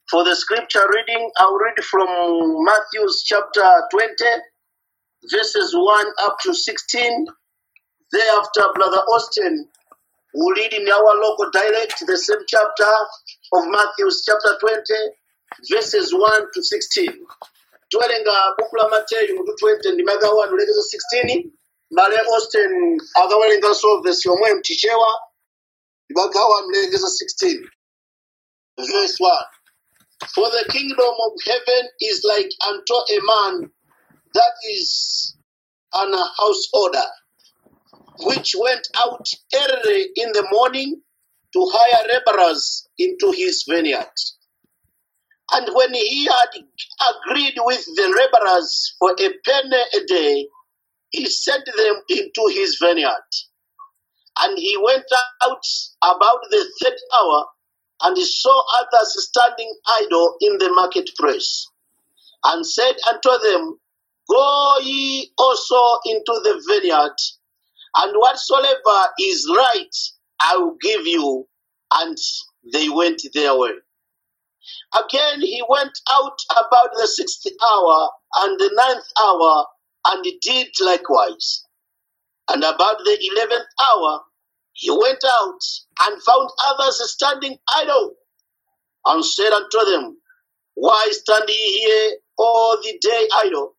For the scripture reading, I'll read from Matthew chapter 20, verses 1 up to 16. Thereafter, Brother Austin will read in our local dialect the same chapter of Matthew chapter 20, verses 1 to 16. Twelenga buku la Mateyu mutu 20 ndi maka 1 ulekeza 16 male Austin akawerenganso verse yomwe mtichewa ndi maka 1 ulekeza 16 verse 1 For the kingdom of heaven is like unto a man that is an householder, which went out early in the morning to hire laborers into his vineyard. And when he had agreed with the laborers for a penny a day, he sent them into his vineyard. And he went out about the third hour and he saw others standing idle in the marketplace, and said unto them, Go ye also into the vineyard, and whatsoever is right I will give you. And they went their way. Again he went out about the sixth hour and the ninth hour, and did likewise. And about the eleventh hour he went out and found others standing idle, and said unto them, Why stand ye here all the day idle?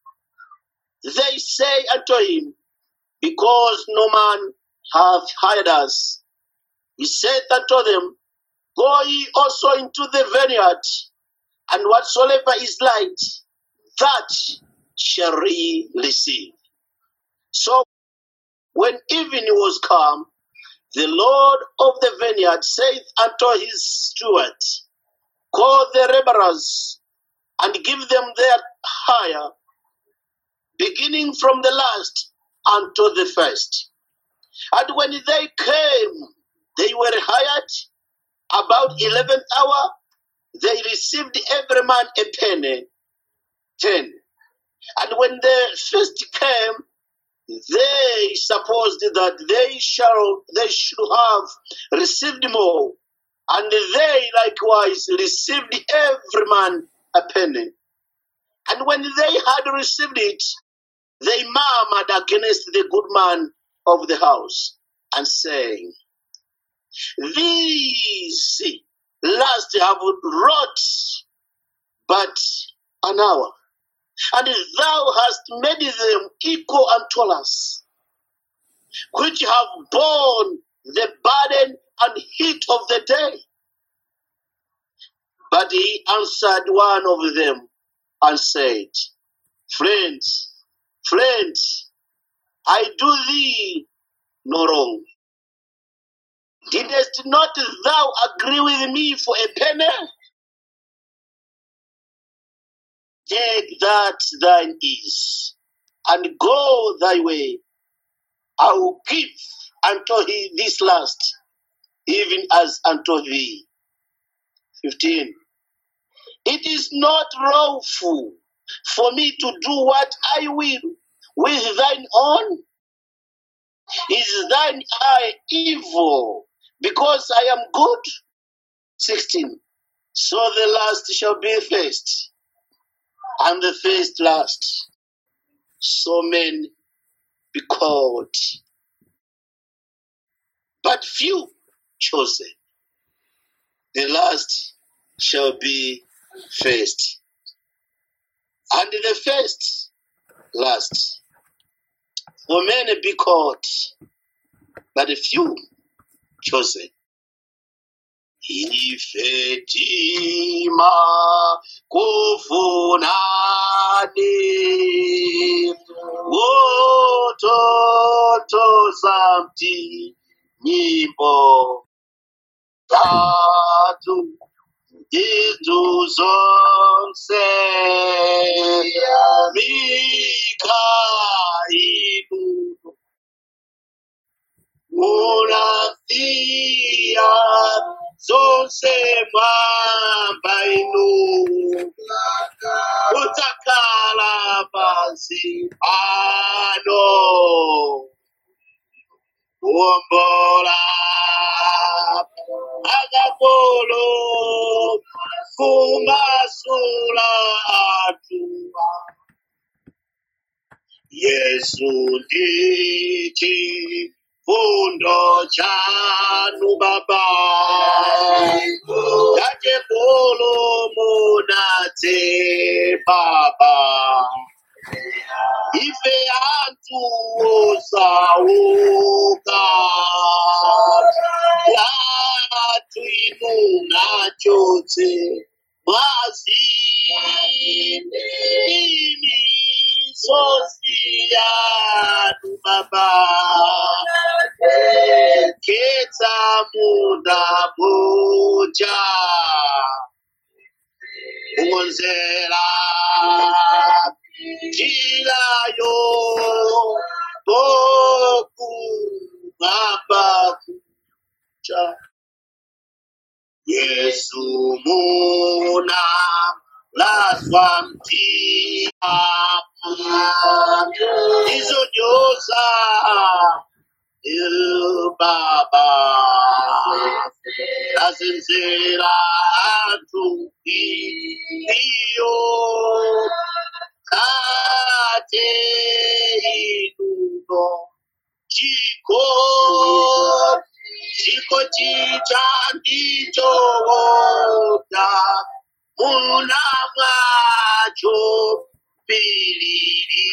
They say unto him, Because no man hath hired us. He said unto them, Go ye also into the vineyard, and whatsoever is light, that shall ye receive. So when evening was come, the Lord of the vineyard saith unto his steward, Call the laborers, and give them their hire, beginning from the last unto the first. And when they came, they were hired about eleventh hour. They received every man a penny, ten. And when the first came, they supposed that they shall they should have received more, and they likewise received every man a penny. And when they had received it, they murmured against the good man of the house, and saying, These last have wrought but an hour, and thou hast made them equal unto us, which have borne the burden and heat of the day. But he answered one of them and said, Friends, friends, I do thee no wrong. Didst not thou agree with me for a penny? Take that thine is, and go thy way. I will give unto he this last, even as unto thee. 15. It is not lawful for me to do what I will with thine own. Is thine eye evil because I am good? 16. So the last shall be first, and the first last. So men be called, but few chosen. The last shall be first, and the first last. For many be called, but few chosen. Ifetima kufunani wototo zamti nyimbo tatu izu zonse mikailu Munafia zonse mwamba inu utakala pasi pano kuombola akapolo kumasula atua yesu ndichi fundo chanu baba yachepolo munatse baba ife antu osauka latu inu nachotse mwazini misozi yanu baba ketsa muna moja ungonzera njirayo tokuhamba kucha yesu muna laswa mtima izonyoza il baba azenzera antu iyo kate inuno chiko chiko chicha ndichoda muna mwacho pilili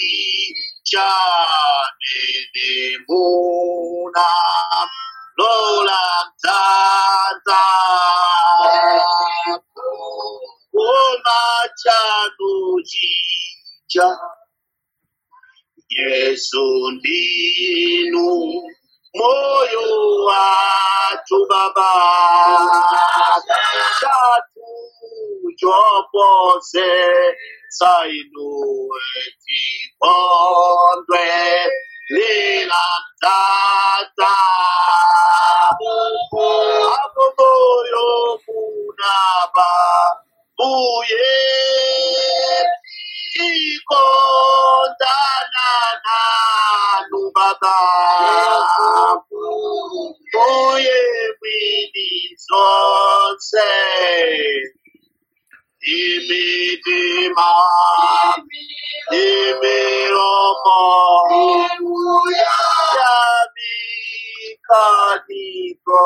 chanene muna lola mtata koma chanu chicha yesu ndinu moyo watu baba chatu chopose sainu etikondwe lila tata apo moyo munaba buye tikondana nanu baba buye mwini zonse imitima imiromo yabikaniko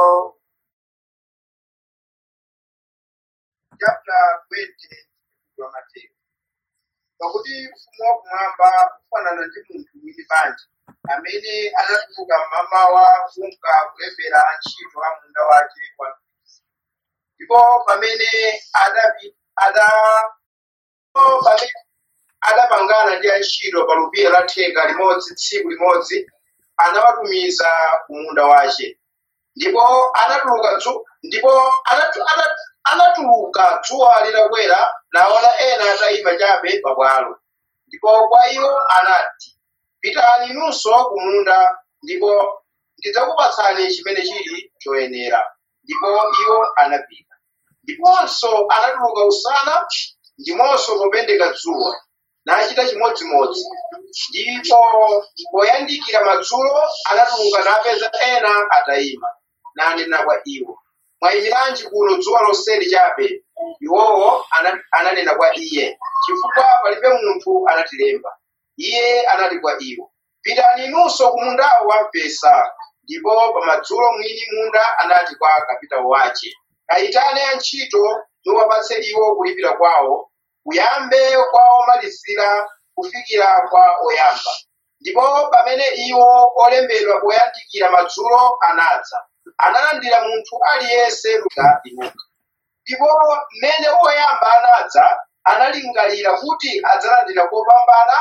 chapter 20 wa Mateo. Pakuti ufumu wakumwamba ufanana ndi munthu mwini banja amene anatuluka mmamawa kunka kulembera antchito a munda wake kwa mphiri. Ndipo pamene adapi- ada- ndipo pamene adapangana ndi antchito pa lupira la theka limodzi tsiku limodzi anawatumiza ku munda wace ndipo anatuluka dzu ndipo anatu- ana- anatuluka dzuwa litakwera naona ena atayima chabe pabwalo ndipo kwa iwo anati pitani inunso ku munda ndipo ndidzakupatsani chimene chili choyenera ndipo iwo anapita ndiponso anatuluka usana ndimonso popendeka dzuwa nachita chimodzimodzi ndipo poyandikira madzulo anatuluka napeza ena atayima nanena kwa iwo mwayimiranji kuno dzuwa lonseli chabe iwowo ana- ananena kwa iye chifukwa palibe munthu anatilemba iye anati kwa iwo pitani inunso ku mundawo wampesa ndipo pamadzulo mwini munda anati kwa kapitawo wace kayitane antchito muwapatse iwo kulipira kwawo kuyambe kwa omalizira kufikira kwa oyamba ndipo pamene iwo olembedwa poyandikira madzulo anadza analandira munthu aliyense luka inuka ndipo mmene woyamba anadza analingalira kuti adzalandira kopambana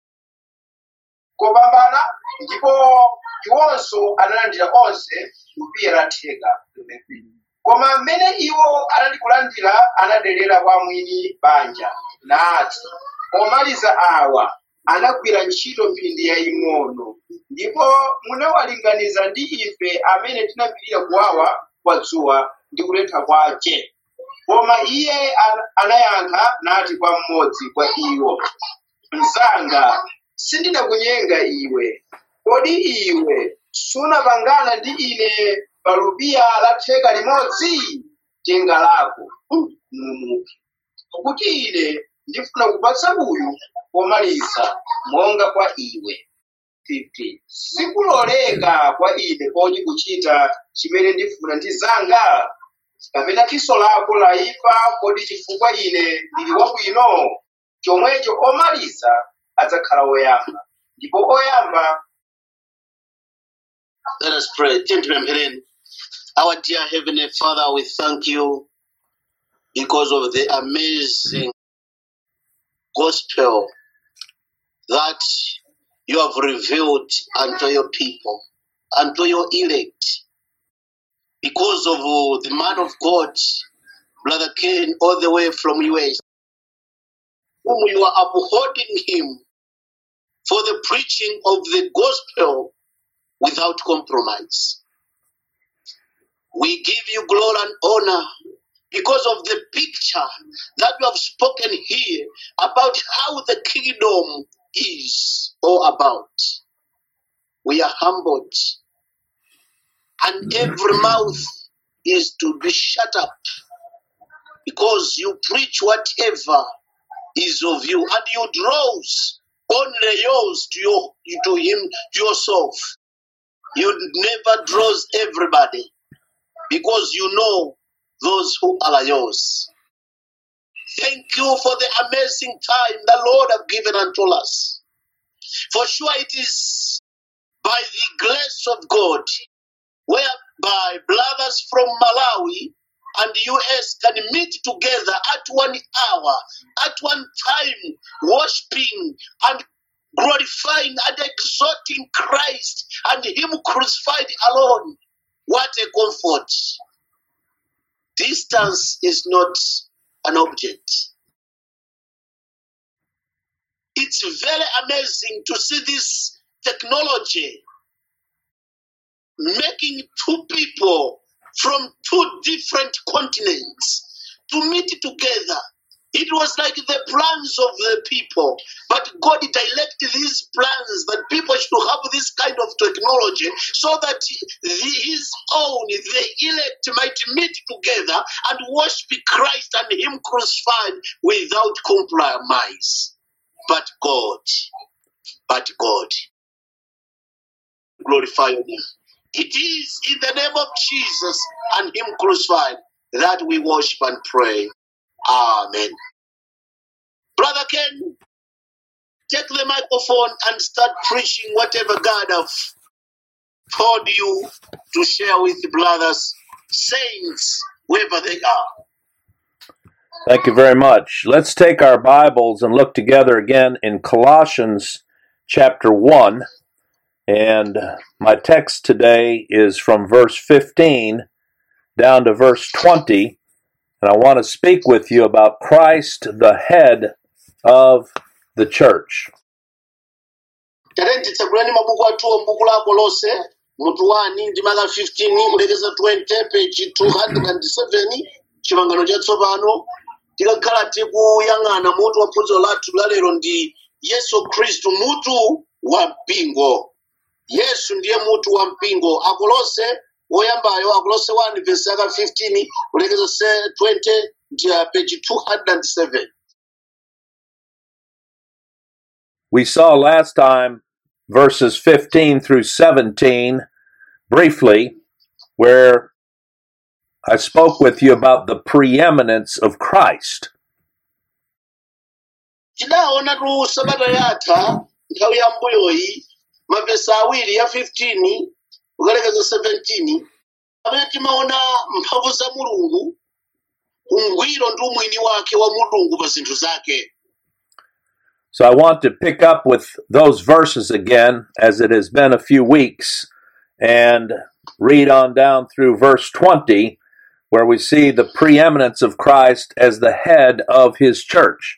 kopambana ndipo iwonso analandira onse lupira la theka koma mmene iwo anali kulandira anadelera kwa mwini banja nati pomaliza awa anagwira ntchito mphindi yaying'ono ndipo munawalinganiza ndi ife amene tinapirira kuwawa kwa dzuwa ndi kutentha kwace koma iye an- anayankha nati kwa mmodzi kwa iwo mnzanga sindinakunyenga iwe kodi iwe sunapangana ndi ine pa lubiya la theka limodzi tenga lako mm, mumuke pakuti ine ndifuna kupatsa uyu pomaliza monga kwa iwe 15 sikuloleka kwa ine kodi kuchita chimene ndifuna ndi zanga kapena diso lako laipa kodi chifukwa ine ndili wabwino chomwecho omaliza adzakhala oyamba ndipo oyamba Let us pray. Gentlemen, Helen, our dear Heavenly Father, we thank you because of the amazing gospel that you have revealed unto your people, unto your elect. Because of uh, the man of God, Brother Ken, all the way from US, whom you are upholding him for the preaching of the gospel without compromise. We give you glory and honor because of the picture that you have spoken here about how the kingdom is all about. We are humbled, and every mouth is to be shut up because you preach whatever is of you, and you draws only yours to your to him to yourself. You never draws everybody because you know those who are yours. Thank you for the amazing time the Lord have given unto us. For sure it is by the grace of God whereby brothers from Malawi and US can meet together at one hour, at one time, worshiping and glorifying and exalting Christ and Him crucified alone. What a comfort! Distance is not an object. It's very amazing to see this technology making two people from two different continents to meet together. It was like the plans of the people, but God directed these plans that people should have this kind of technology so that the, His own, the elect, might meet together and worship Christ and Him crucified without compromise. But God, but God, glorify your name. It is in the name of Jesus and Him crucified that we worship and pray. Amen. Brother Ken, take the microphone and start preaching whatever God have told you to share with the brothers, saints, wherever they are. Thank you very much. Let's take our Bibles and look together again in Colossians chapter 1. And my text today is from verse 15 down to verse 20. And I want to speak with you about Christ, the head of the church. talenti tsagulani mabuku athuwa mbuku lako lonse mutu 1 ndi maka 15 kulekeza 20 peji 207 chipangano chatsopano tikakhala tikuyang'ana mutu wa phunziro lathu lalero ndi yesu khristu mutu wa mpingo yesu ndiye mutu wa mpingo akolose woyambayo akolose 1 vesi yaka 15 kulekeza se- 20 ndi uh, peji 207 We saw last time verses 15 through 17 briefly, where I spoke with you about the preeminence of Christ. tidaona tu sabata yatha nthawi ya mbuyoyi mavesi awiri ya 15 kukalekeza 17 pamene timaona mphamvu za mulungu ungwiro ndi umwini wake wa mulungu pa zinthu zake So I want to pick up with those verses again, as it has been a few weeks, and read on down through verse 20, where we see the preeminence of Christ as the head of his church.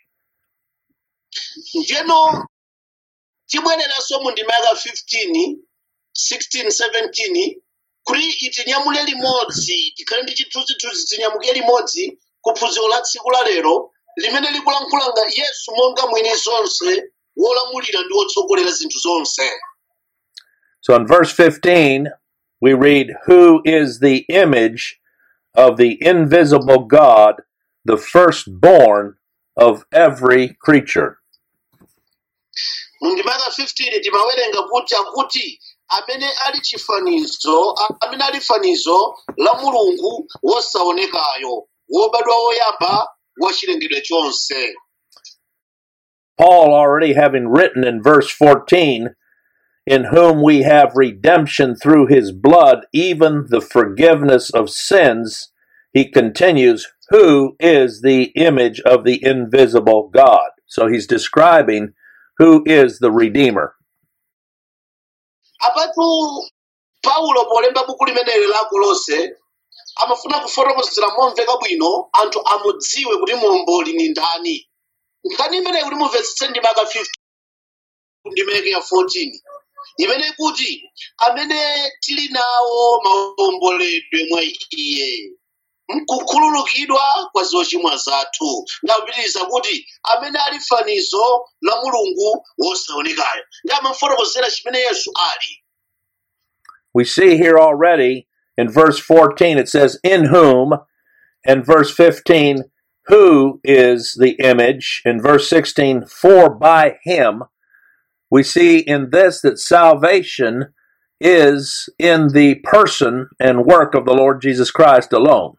njeno tibwereranso mu ndima yaka 15 16 17 kuti itinyamule limodzi tikhale ndi chithunzithunzi tinyamuke limodzi kuphunziro la tsiku la lero limene likulankhulanga yesu monga mwini zonse wolamulira ndi wotsogolera zinthu zonse So in verse 15, we read, Who is the image of the invisible God, the firstborn of every creature. mu ndimaka 15 timawerenga kuti akuti amene ali chifanizo a- amene ali fanizo la mulungu wosaonekayo wobadwa woyamba wa chilengedwe chonse Paul, already having written in verse 14, in whom we have redemption through his blood, even the forgiveness of sins, he continues, who is the image of the invisible God. So he's describing who is the Redeemer. apatu paulo polemba buku limeneli la kolose amafuna kufotokozera momveka bwino anthu amudziwe kuti momboli ni ndani nkhani imeneyi kuti mumvetsetse ndimaka 15 ndimeke ya 14 imene kuti amene tili nawo maomboledwe mwa iye mkukhululukidwa kwa zochimwa zathu ndakupitiriza kuti amene ali fanizo la mulungu wosaonekayo ndi amafotokozera chimene yesu ali We see here already in verse 14, it says, in whom, and verse 15, who is the image, in verse 16, for by him. We see in this that salvation is in the person and work of the Lord Jesus Christ alone.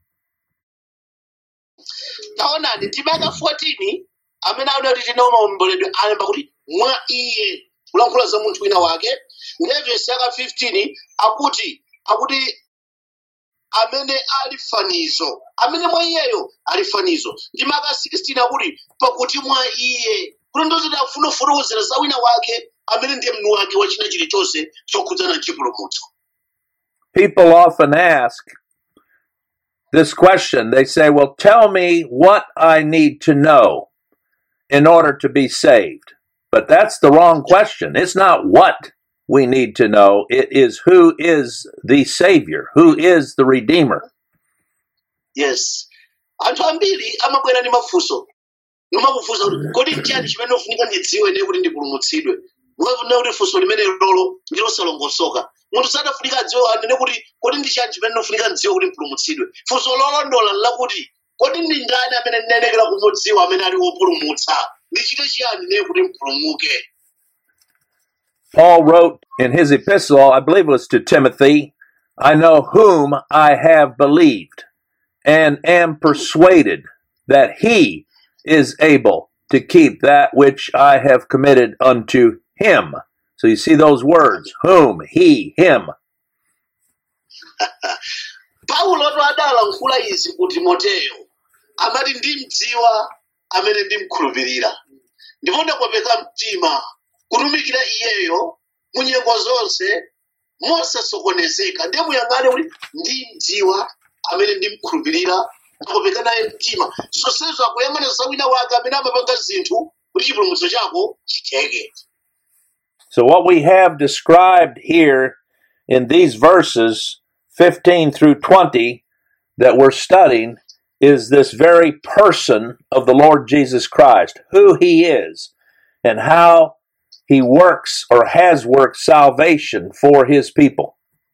taonani ndimaka 14 amene adati tinawo maomboledwe alemba kuti mwa iye kulankhula za munthu wina wake ndiye vesi yaka 15 akuti akuti amene ali fanizo amene mwa iyeyo ali fanizo ndimaka 16 akuti pakuti mwa iye kuti ndoziti afuna kufotokozera za wina wake amene ndiye mnu wake wa china chilichonse chokhudzana ndi chipulumutso People often ask this question. They say, Well, tell me what I need to know in order to be saved. But that's the wrong question. It's not what we need to know, it is who is the Savior, who is the Redeemer. yes anthu ambiri amabwera ndi mafunso nomakufunsa kuti kodi nchiyani chimene ufunika ndidziwe ne kuti ndipulumutsidwe mwavuna kuti funso limene lolo ndi losalongosoka munthu sadafunika adziwe anene kuti kodi ndi chiyani chimene ufunika ndidziwe kuti ndipulumutsidwe funso lolondola lakuti kodi ndi ndani amene ndinayendekera kumudziwa amene ali wopulumutsa ndichite chiyani ne kuti mpulumuke Paul wrote in his epistle, I believe it was to Timothy, I know whom I have believed and am persuaded that he is able to keep that which I have committed unto him. So you see those words, whom, he, him. paulo to adalankhula izi ku timoteyo amati ndimdziwa amene ndimkhulupirira ndipo ndakwapeka mtima kutumikira iyeyo mu nyengo zonse mosasokonezeka ndiye muyang'ane kuti ndimdziwa amene ndimkhulupirira ndakwapeka naye mtima zonsezo akuyang'ana za wina wake amene amapanga zinthu kuti chipulumutso chako chitheke So what we have described here in these verses 15 through 20 that we're studying is this very person of the Lord Jesus Christ, who he is and how he works or has worked salvation for his people.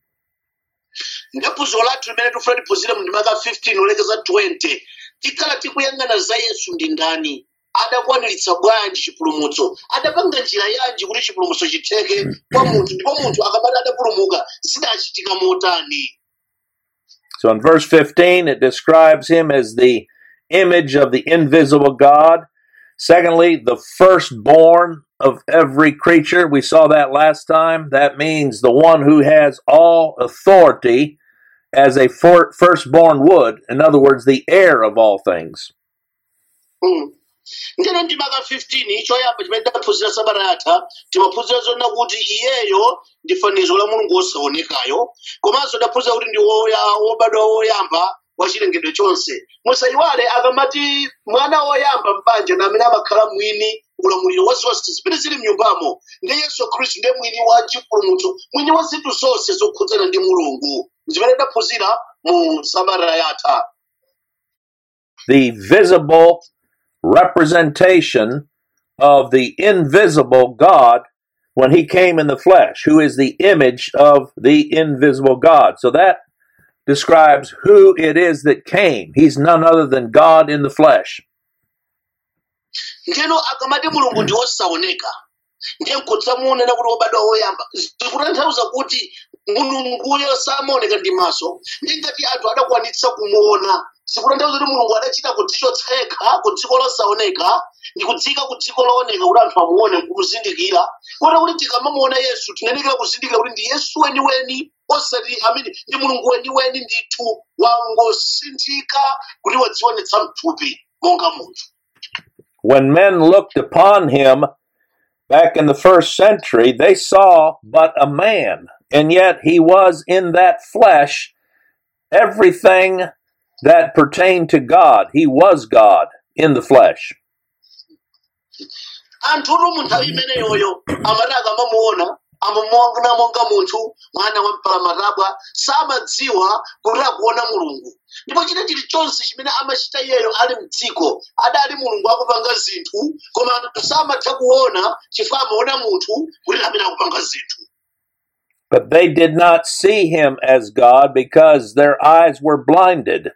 ndaphunziro lathu limene tifuna tiphunzire mu ndimaka 15 olekeza 20 tikhala tikuyang'ana za yesu ndi ndani adakwaniritsa bwanji chipulumutso adapanga njira yanji kuti chipulumutso chitheke kwa munthu ndipo munthu akamati adapulumuka zidachitika motani So in verse 15, it describes him as the image of the invisible God. Secondly, the firstborn of every creature. We saw that last time. That means the one who has all authority as a for- firstborn would. In other words, the heir of all things. Mm. ndino ndimaka 15 choyamba chimene tidaphunzira sabata yatha timaphunzira zona kuti iyeyo ndi fanizo la mulungu wosaonekayo komanso tidaphunzira kuti ndi woya- wobadwa woyamba wa chilengedwe chonse musayiwale akamati mwana woyamba m'banja na amene amakhala mwini ulamuliro wa zonse zimene zili mnyumbamo ndi yesu khristu ndiye mwini wa chipulumutso mwini wa zinthu zonse zokhudzana ndi mulungu zimene tidaphunzira mu sabata yatha The visible representation of the invisible God when he came in the flesh, who is the image of the invisible God. So that describes who it is that came. He's none other than God in the flesh. ngeno akamati mulungu ndi wosaoneka ndiye nkudzamuonera kuti wobadwa woyamba zikutanthauza kuti mulunguyo samaoneka ndi maso ndi ngati anthu adakwanitsa kumuona zikutanthauza kuti mulungu adachita kudzichotsa yekha ku dziko losaoneka ndi kudzika ku dziko looneka kuti anthu amuone kumuzindikira kota kuti tikamamuona yesu tinenekera kuzindikira kuti ndi yesu weniweni osati amene ndi mulungu weniweni ndithu wangosinthika kuti wadzionetsa mthupi monga munthu When men looked upon him back in the first century, they saw but a man, and yet he was in that flesh everything that pertained to God. He was God in the flesh. anthutu mu nthawi imeneyoyo amati akamamuona amamuona monga munthu mwana wa mpalamatabwa samadziwa kuti akuona mulungu ndipo china chilichonse chimene amachita iyeyo ali mdziko adali mulungu akupanga zinthu koma anthu samatha kuona chifukwa amaona munthu kuti amene akupanga zinthu But they did not see him as God because their eyes were blinded.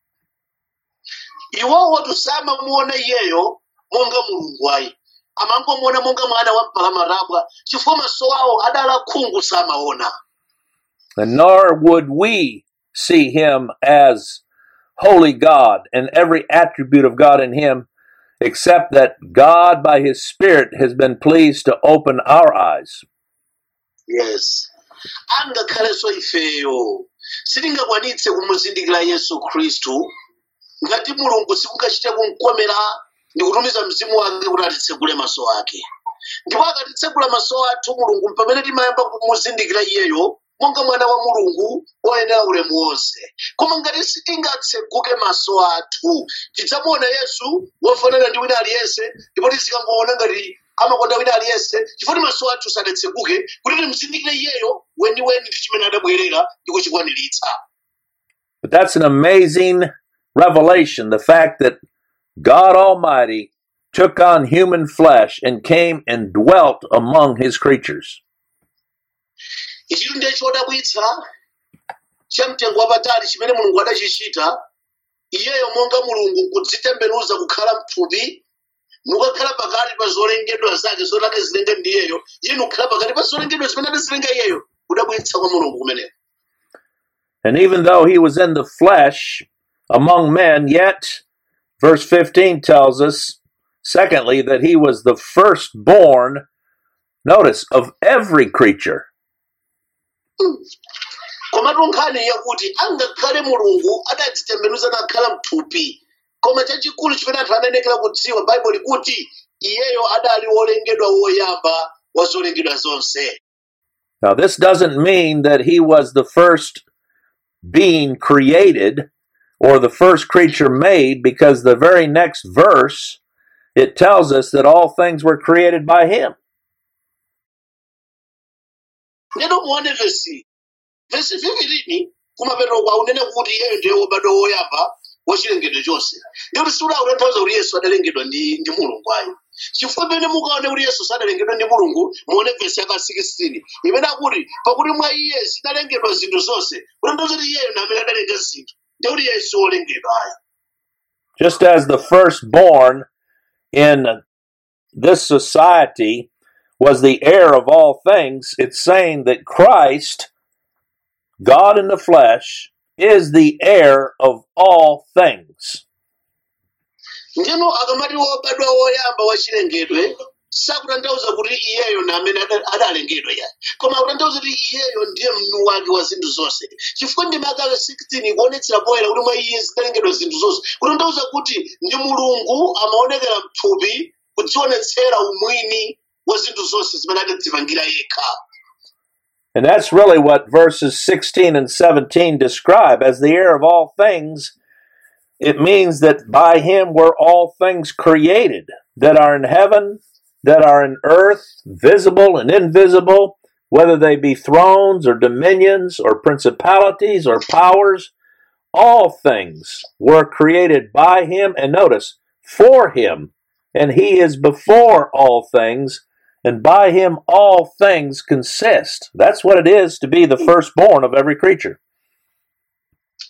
iwowo samamuona iyeyo monga mulungu ayi amangomuona monga mwana wa mpalamatabwa chifukwa maso awo adali akhungu samaona And nor would we see him as holy God and every attribute of God in him, except that God, by his Spirit, has been pleased to open our eyes. yes angakhalenso ifeyo sitingakwanitse kumuzindikira yesu khristu ngati mulungu sikungachite kumkomera ndi kutumiza mzimu wake kuti atitsegule maso ake ndipo akatitsegula maso athu mulungu pamene timayamba kumuzindikira iyeyo monga mwana wa mulungu oyenera ulemu wonse koma ngati sitingatseguke maso athu tidzamuona yesu wofanana ndi wina aliyense ndipo tizikangoona ngati amakonda wina aliyense chifukwa maso athu sadatseguke kuti timuzindikire iyeyo weniweni ndi chimene adabwerera ndi kuchikwaniritsa But that's an amazing revelation the fact that God Almighty took on human flesh and came and dwelt among his creatures. ichitu ndiye chodabwitsa chamtengo wapatali chimene mulungu adachichita iyeyo monga mulungu kudzitembenuza kukhala mthupi nukakhala pakati pa zolengedwa zake zotake zilenge ndi iyeyo iye nukhala pakati pa zolengedwa zimene adazilenga iyeyo kudabwitsa kwa mulungu kumeneko And even though he was in the flesh among men, yet, verse 15 tells us, secondly, that he was the firstborn, notice, of every creature. komatu nkhani yakuti angakhale mulungu adadzitembenuza nakhala mthupi koma chachikulu chimene anthu ananekera kudziwa baibulo kuti iyeyo adali wolengedwa woyamba wa zolengedwa zonse Now, this doesn't mean that he was the first being created or the first creature made, because the very next verse it tells us that all things were created by him. ndeno muone vesi vesi vivirini kumapeto kwa unene kuti iyeyo ndiye wobadwa woyamba wachilengedwe chonse ndikuti siuda kutanthauza kuti yesu adalengedwa ndi ndi mulungu ayi chifukwa pene mukaone kuti yesu sadalengedwa ndi mulungu muone vesi yaka 16 imene akuti pakuti mwa iye zidalengedwa zinthu zonse kutanthauza kuti iyeyo namene adalenga zinthu ndikuti yesu wolengedwa ayi Just as the firstborn in this society was the heir of all things, it's saying that Christ, God in the flesh, is the heir of all things. ndino akamati wobadwa woyamba wachilengedwe sakutanthauza kuti iyeyo na amene ada- adalengedwa ya koma akutanthauza kuti iyeyo ndiye mwini wake wa zinthu zonse chifukwa ndi maka 16 ikuonetsera poyera kuti mwa iye zidalengedwa zinthu zonse kutanthauza kuti ndi mulungu amaonekera mthupi kudzionetsera umwini wa zinthu zonse zimene adadzipangira yekha And that's really what verses 16 and 17 describe. As the heir of all things, it means that by him were all things created that are in heaven, that are in earth, visible and invisible, whether they be thrones or dominions or principalities or powers. All things were created by him, and notice, for him. And he is before all things, and by him all things consist. That's what it is to be the firstborn of every creature.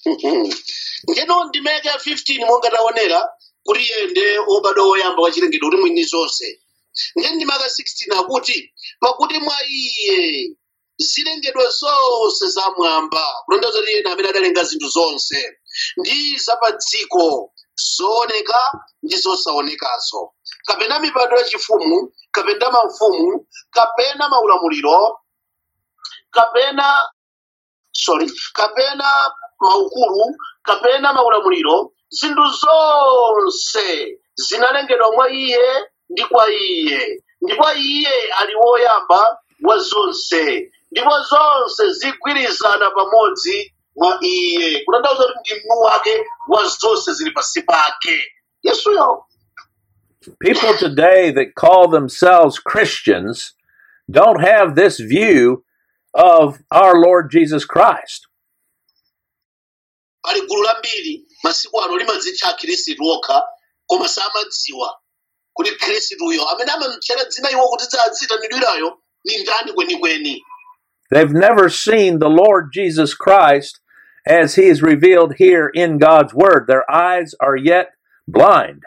ngeno ndimeke ya 15 monga taonera kuti iyende obadwa woyamba wa chilengedwe kuti mwini zonse nge ndimaka 16 akuti pakuti mwa iye zilengedwe zonse zamwamba kulondoza kuti iyena amene adalenga zinthu zonse ndi zapa dziko zooneka ndi zosaonekazo kapena mipando yachifumu kapena maufumu kapena maulamuliro kapena sorry kapena maukulu kapena maulamuliro zinthu zonse zinalengedwa mwa iye ndi kwa iye ndipo iye ali woyamba wa zonse ndipo zonse zigwirizana pamodzi mwa iye kutanthauza kuti ndi mwini wake wa zonse zili pansi pake yesuyo People today that call themselves Christians don't have this view of our Lord Jesus Christ. pali gulu lambiri masiku ano limadzitcha akhristu okha koma samadziwa kuti khristuyo amene amamtchera dzina iwo kuti dzadzitanidwirayo ni ndani kwenikweni They've never seen the Lord Jesus Christ as he is revealed here in God's Word. Their eyes are yet blind.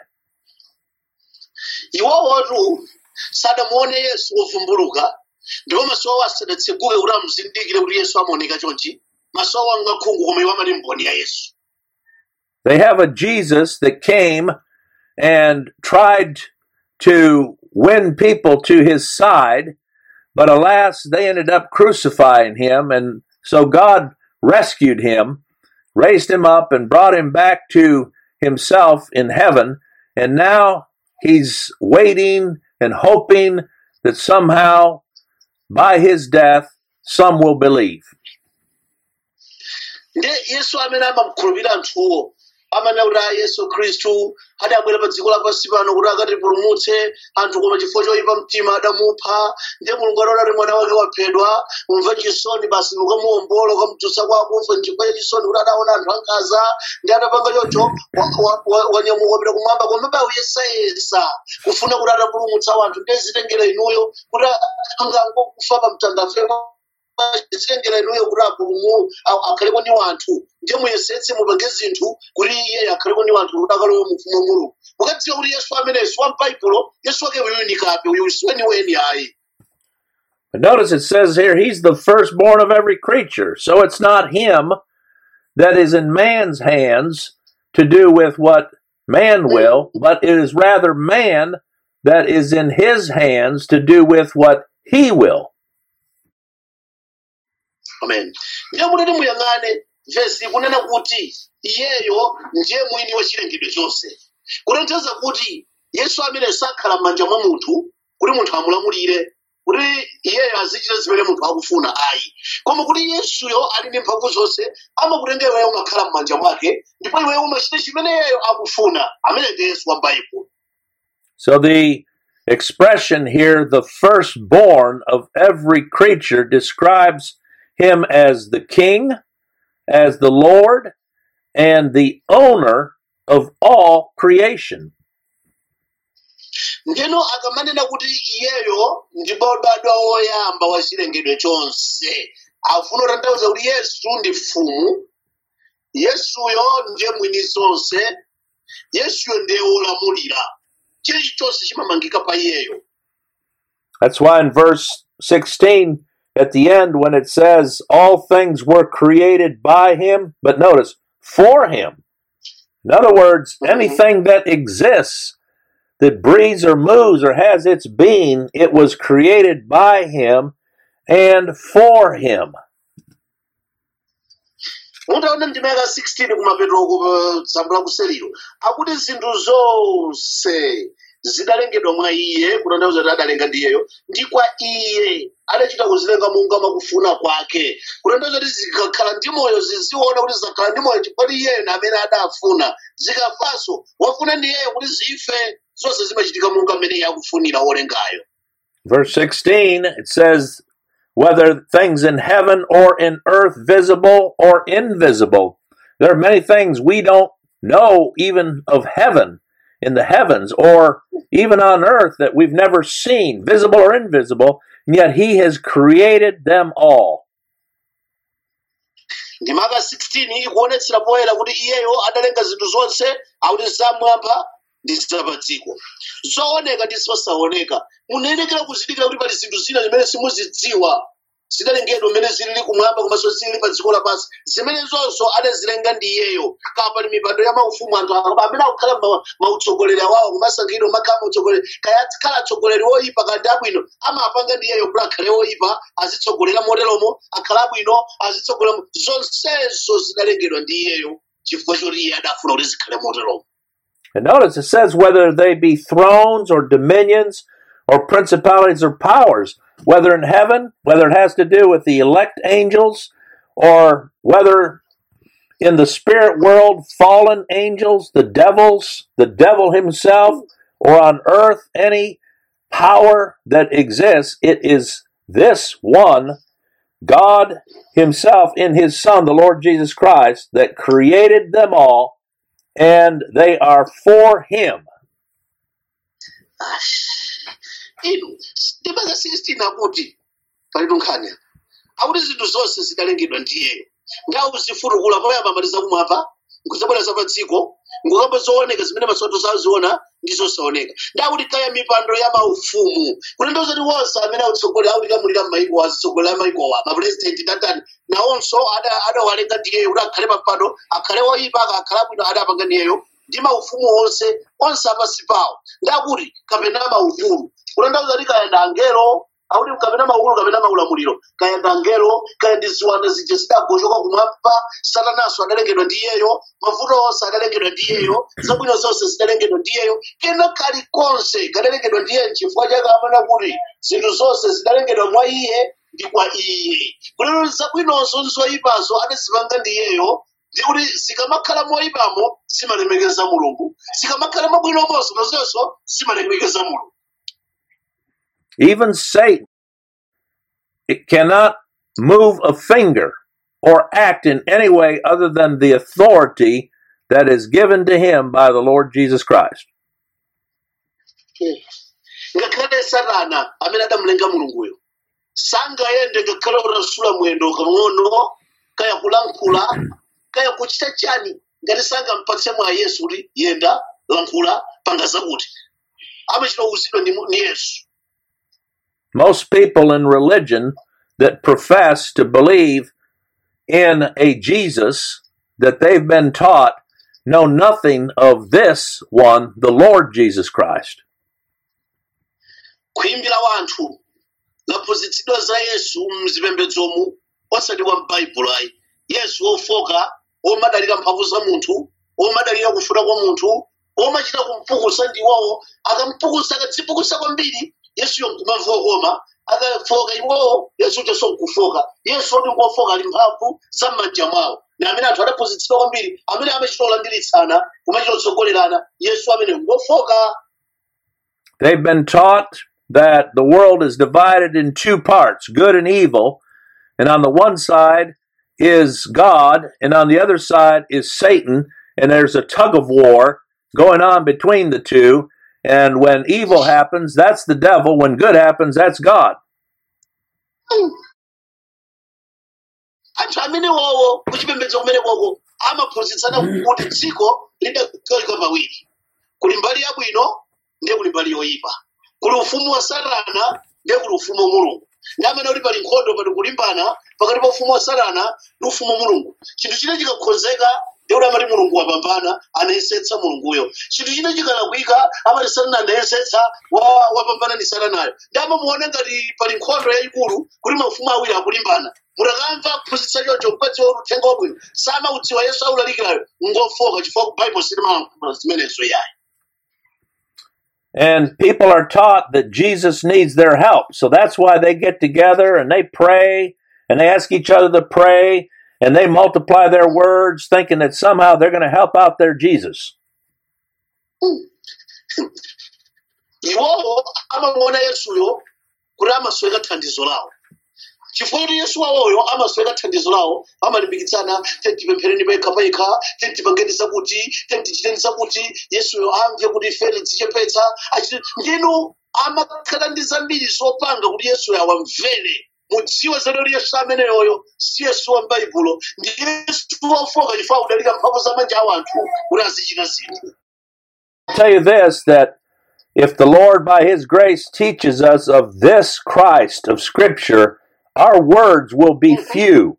iwowotu sadamuone yesu wovumbuluka ndipo maso awo asadatseguke kuti amuzindikire kuti yesu amaoneka chonchi maso awo anga khungu koma iwo amati mboni ya yesu They have a Jesus that came and tried to win people to his side, but alas, they ended up crucifying him. And so God rescued him, raised him up, and brought him back to himself in heaven. And now he's waiting and hoping that somehow by his death, some will believe. nde yesu amene amamukhulupirira anthuwo amanena kuti a yesu khristu adabwera pa dziko lapansi pano kuti akatipulumutse anthu koma chifukwa choyipa mtima adamupha ndiye mulungu adaona kuti mwana wake waphedwa mumve chisoni basi mukamuwombola ukamutulutsa kwa akufa nchifukwa cha chisoni kuti adaona anthu ankaza ndi adapanga choncho wa- wa- wa- wanyamuka wapita kumwamba koma bayesayesa kufuna kuti atapulumutsa anthu ndiye zitengera inuyo kuti angangokufa pa mtandafe zitengera inuyo kuti apulumu akhaleko ndi wanthu ndiye muyesetse mupange zinthu kuti iye akhaleko ndi wanthu kuti akalowe mu ufumu wa mulungu mukadziwa kuti yesu amene si wa m'baibulo yesu wake uyunikabe uyu si weniweni ayi But notice it says here, he's the firstborn of every creature. So it's not him that is in man's hands to do with what man will, but it is rather man that is in his hands to do with what he will. amen ndiye mutati muyang'ane vesi kunena kuti iyeyo ndiye mwini wa chilengedwe chonse kutanthauza kuti yesu amene sakhala m'manja mwa munthu kuti munthu amulamulire kuti iyeyo azichita zimene munthu akufuna ayi koma kuti yesuyo ali ndi mphamvu zonse amakutenga iweyo umakhala m'manja mwake ndipo iweyo umachita chimene iyeyo akufuna amene ndi yesu wa baibulo So the expression here, the firstborn of every creature, describes him as the king, as the Lord, and the owner of all creation. ndeno akamanena kuti iyeyo ndi wobadwa woyamba wa chilengedwe chonse afuna kutanthauza kuti yesu ndi mfumu yesuyo ndiye mwini zonse yesuyo ndiye wolamulira chilichonse chimamangika pa iyeyo That's why in verse 16, at the end, when it says, All things were created by him, but notice, for him. In other words, anything that exists, that breathes or moves or has its being, it was created by him and for him. mutaona ndimeka 16 kumapeto kusambula kuseliro akuti zinthu zonse zidalengedwa mwa iye kutanthauza kuti adalenga ndi iyeyo ndi kwa iye adachita kuzilenga monga makufuna kwake kutanthauza kuti zikakhala ndi moyo ziziona kuti zakhala ndi moyo chifukwa iyeyo ndi amene adafuna zikafanso wafuna ndi iyeyo kuti zife zonse zimachitika monga mmene iye akufunira wolengayo Verse 16, it says, Whether things in heaven or in earth, visible or invisible. There are many things we don't know, even of heaven, in the heavens, or even on earth that we've never seen, visible or invisible, and yet He has created them all. ndimaka 16 ikuonetsera poyera kuti iyeyo adalenga zinthu zonse akuti zamwamba ndi zapadziko zooneka ndi zosaoneka munayenekera kuzindikira kuti pali zinthu zina zimene simuzidziwa zidalengedwa mmene zilili kumwamba komanso zilili pa dziko lapansi zimene zonso adazilenga ndi iyeyo kaya pali mipando ya maufumu anthu amene akukhala ma- mautsogoleri awawo kumasankhidwa makhala mautsogoleri kaya akhala atsogoleri woyipa kandi abwino amapanga ndi iyeyo kuti akhale woyipa azitsogolera moteromo akhala abwino azitsogolera mo- zonsezo zidalengedwa ndi iyeyo chifukwa choti iye adafuna kuti zikhale moteromo And notice it says whether they be thrones or dominions or principalities or powers, whether in heaven, whether it has to do with the elect angels, or whether in the spirit world, fallen angels, the devils, the devil himself, or on earth, any power that exists, it is this one, God Himself in His Son, the Lord Jesus Christ, that created them all and they are for him. inu ndimaka 16 akuti palitu nkhani akuti zinthu zonse zidalengedwa ndi iyeyo ngawo zifutukula poyamba maliza kumwamba nkuzabwera za pa dziko nkukamba zooneka zimene masoto zaziona ndi zosaoneka ndakuti kaya mipando ya maufumu kunendoza kuti wonse amene akutsogolera akuti kamulira m'mayiko azitsogolera mayikowa mapurezidenti tatani nawonso ada- adawalenga ndi iyeyo kuti akhale pampando akhale woyipa akakhala bwino adapanga ndi iyeyo ndi maufumu onse onse apasi pawo ndakuti kapena maukulu kunendoza kuti kaya ndi angelo akuti kapena maukulu kapena maulamuliro kaya ndi angelo kaya ndi ziwanda zija zidagochoka kumwamba satanaso adalengedwa ndi iyeyo mavuto onse adalengedwa ndi iyeyo zabwino zonse zidalengedwa ndi iyeyo kena kalikonse kadalengedwa ndi iye chifukwa chake amana kuti zinthu zonse zidalengedwa mwa iye ndi kwa iye kulero zabwinonso zoyipazo adazipanga ndi iyeyo ndi kuti zikamakhala moyipamo zimalemekeza mulungu zikamakhala mabwinomonso nazonso zimalemekeza mulungu Even Satan it cannot move a finger or act in any way other than the authority that is given to him by the Lord Jesus Christ. ngakhale satana amene adamulenga mulunguyo sangayende ngakhale utasula mwendo kamng'ono kaya kulankhula kaya kuchita chani ngati sangampatse mwa yesu kuti yenda lankhula panga zakuti amachita kuwuzidwa ndi ndi yesu Most people in religion that profess to believe in a Jesus that they've been taught know nothing of this one, the Lord Jesus Christ. khuyimbira wanthu laphunzitsidwa za yesu mzipembedzomu osati kwa m'baibulo ayi yesu wofoka womadalira mphamvu za munthu womadalira kufuna kwa munthu womachita kumpukusa ndiwowo akampukusa akadzipukusa kwambiri yesuyo nkumamva okoma akafoka iwowo yesu utenso nkufoka yesu oti ngofoka ali mphamvu za m'manja mwawo na amene anthu adaphunzitsidwa kwambiri amene amachita olandiritsana kumachita otsogolerana yesu amene ngofoka They've been taught that the world is divided in two parts, good and evil, and on the one side is God, and on the other side is Satan, and there's a tug of war going on between the two. And when evil happens, that's the devil. When good happens, that's God. anthu amene wowo kuchipembedzo kumene koko amaphunzitsana kuti dziko lidagawika pawiri kuli mbali yabwino ndiye kuli mbali yoyipa kuli ufumu wa satana ndiye kuli ufumu wa mulungu ndi amene uli pali nkhondo pali kulimbana pakati pa ufumu wa satana ndi ufumu wa mulungu chinthu china chikakhozeka ndiye kuti amati mulungu wapambana anayesetsa mulunguyo chinthu china chikalakwika amati satana anayesetsa wa- wapambana ndi satanayo ndi amamuona ngati pali nkhondo yayikulu kuti maufumu awiri akulimbana mutakamva kuphunzitsa choncho mkwezi uthenga wabwino samaudziwa yesu aulalikirayo ngofoka chifukwa ku baibulo silimalankhula zimenezo yayi And people are taught that Jesus needs their help. So that's why they get together and they pray and they ask each other to pray and they multiply their words thinking that somehow they're going to help out their Jesus. iwowo amamuona yesuyo kuti amasweka thandizo lawo chifukwa kuti yesu wawoyo amasweka thandizo lawo amalimbikitsana tentipemphereni pekha pekha tentipangeni zakuti tentichiteni zakuti yesuyo amve kuti ife tidzichepetsa achite ndinu amakhala ndi zambiri zopanga kuti yesuyo awamvere mudziwe zero yesu ameneyoyo si yesu wa m'baibulo ndi yesu wofoka chifukwa kudalira mphamvu za manja a anthu kuti azichita zinthu I'll tell you this that if the Lord, by His grace, teaches us of this Christ of Scripture, our words will be few.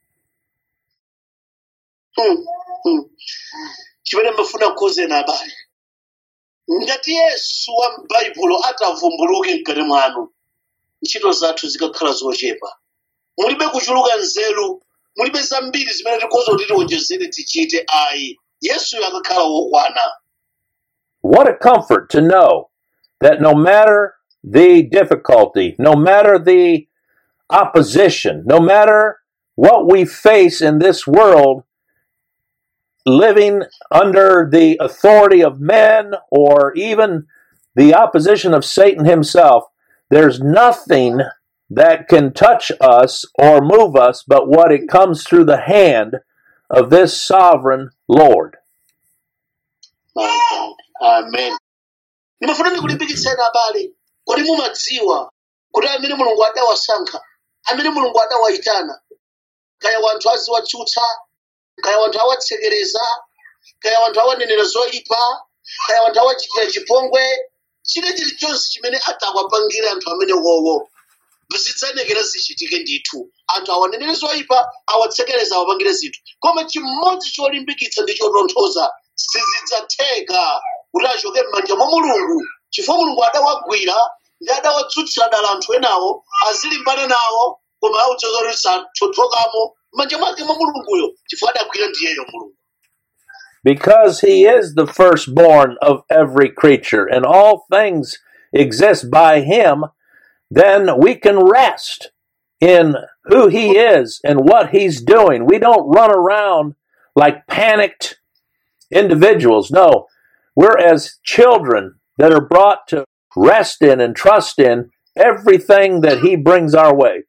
Hmm, hmm. chimene mbafuna kukuwuzeni abale ngati yesu wa m'baibulo atavumbuluke mkati mwanu ntchito zathu zikakhala zochepa mulibe kuchuluka nzeru mulibe zambiri zimene tikhoza kuti tionjezere tichite ayi yesuyo akakhala wokwana What a comfort to know that no matter the difficulty, no matter the opposition, no matter what we face in this world, living under the authority of men or even the opposition of Satan himself, there's nothing that can touch us or move us but what it comes through the hand of this sovereign Lord. My God. amen ndimafuna ndikulimbikitseni abale kuti mumadziwa kuti amene mulungu adawasankha amene mulungu adawayitana kaya wanthu aziwatsutsa kaya wanthu awatsekereza kaya wanthu awanenera zoyipa kaya wanthu awachitira chipongwe chile chilichonse chimene atawapangira anthu amene wowo zidzanekera zichitike ndithu anthu awanenere zoyipa awatsekereza awapangire zinthu koma chimodzi cholimbikitsa ndi chotonthoza sizidzatheka kuti achoke m'manja mwa mulungu chifukwa mulungu adawagwira ndi adawatsutsira dala anthu enawo azilimbana nawo koma audzoza kuti sathotokamo m'manja mwake mwa mulunguyo chifukwa adagwira ndiyeyo mulungu because he is the firstborn of every creature and all things exist by him, then we can rest in who he is and what he's doing. We don't run around like panicked individuals. No, we're as children that are brought to rest in and trust in everything that he brings our way.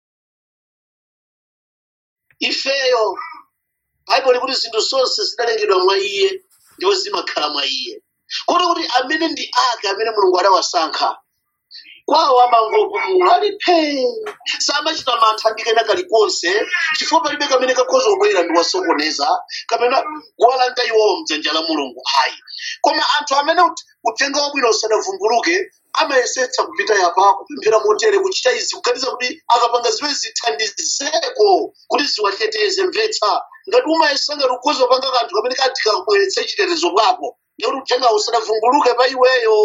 ifeyo bhaibuli kuti zinthu zonse zidalengedwa mwa iye ndipo zimakhala mwa iye kuti kuti amene ndi ake amene mulungu adawasankha kwawo amangopumula ali phee samachita mantha ndi kena kalikonse chifukwa palibe kamene kakhoza kubwera ndi wasokoneza kapena kuwalanda iwowo mdzanja la mulungu ayi koma anthu amene ut- uthenga wabwino usanavumbuluke amayesetsa kupita yapa kupemphera motere kuchita izi kuganiza kuti akapanga zimene zithandizeko kuti ziwateteze mvetsa ngati umayesa ngati ukhoza kupanga kanthu kamene kati kakubweretsa chitetezo bwako ngekuti uthenga usanavumbuluke pa iweyo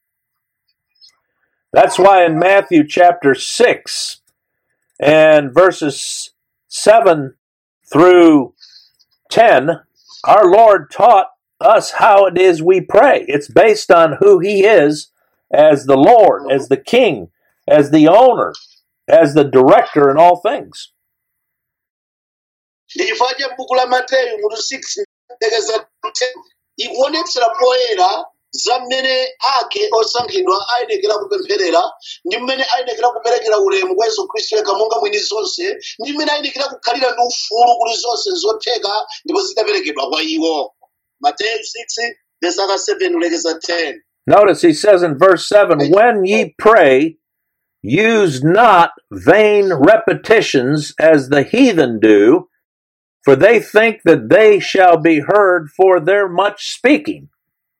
That's why in Matthew chapter 6 and verses 7 through 10, our Lord taught us how it is we pray. It's based on who He is as the Lord, as the King, as the owner, as the director in all things. ndi chifukwa cha m'buku la mateyu mutu 6 ndekeza 10 ikuonetsera poyera za mmene ake osankhidwa ayenekera kupempherera ndi mmene ayenekera kuperekera ulemu kwa yesu khristu yekha monga mwini zonse ndi mmene ayenekera kukhalira ndi ufulu kuti zonse zotheka ndipo zidaperekedwa kwa iwo mateyu 6 verse 7 kulekeza 10 Notice he says in verse 7 When ye pray, use not vain repetitions as the heathen do, for they think that they shall be heard for their much speaking.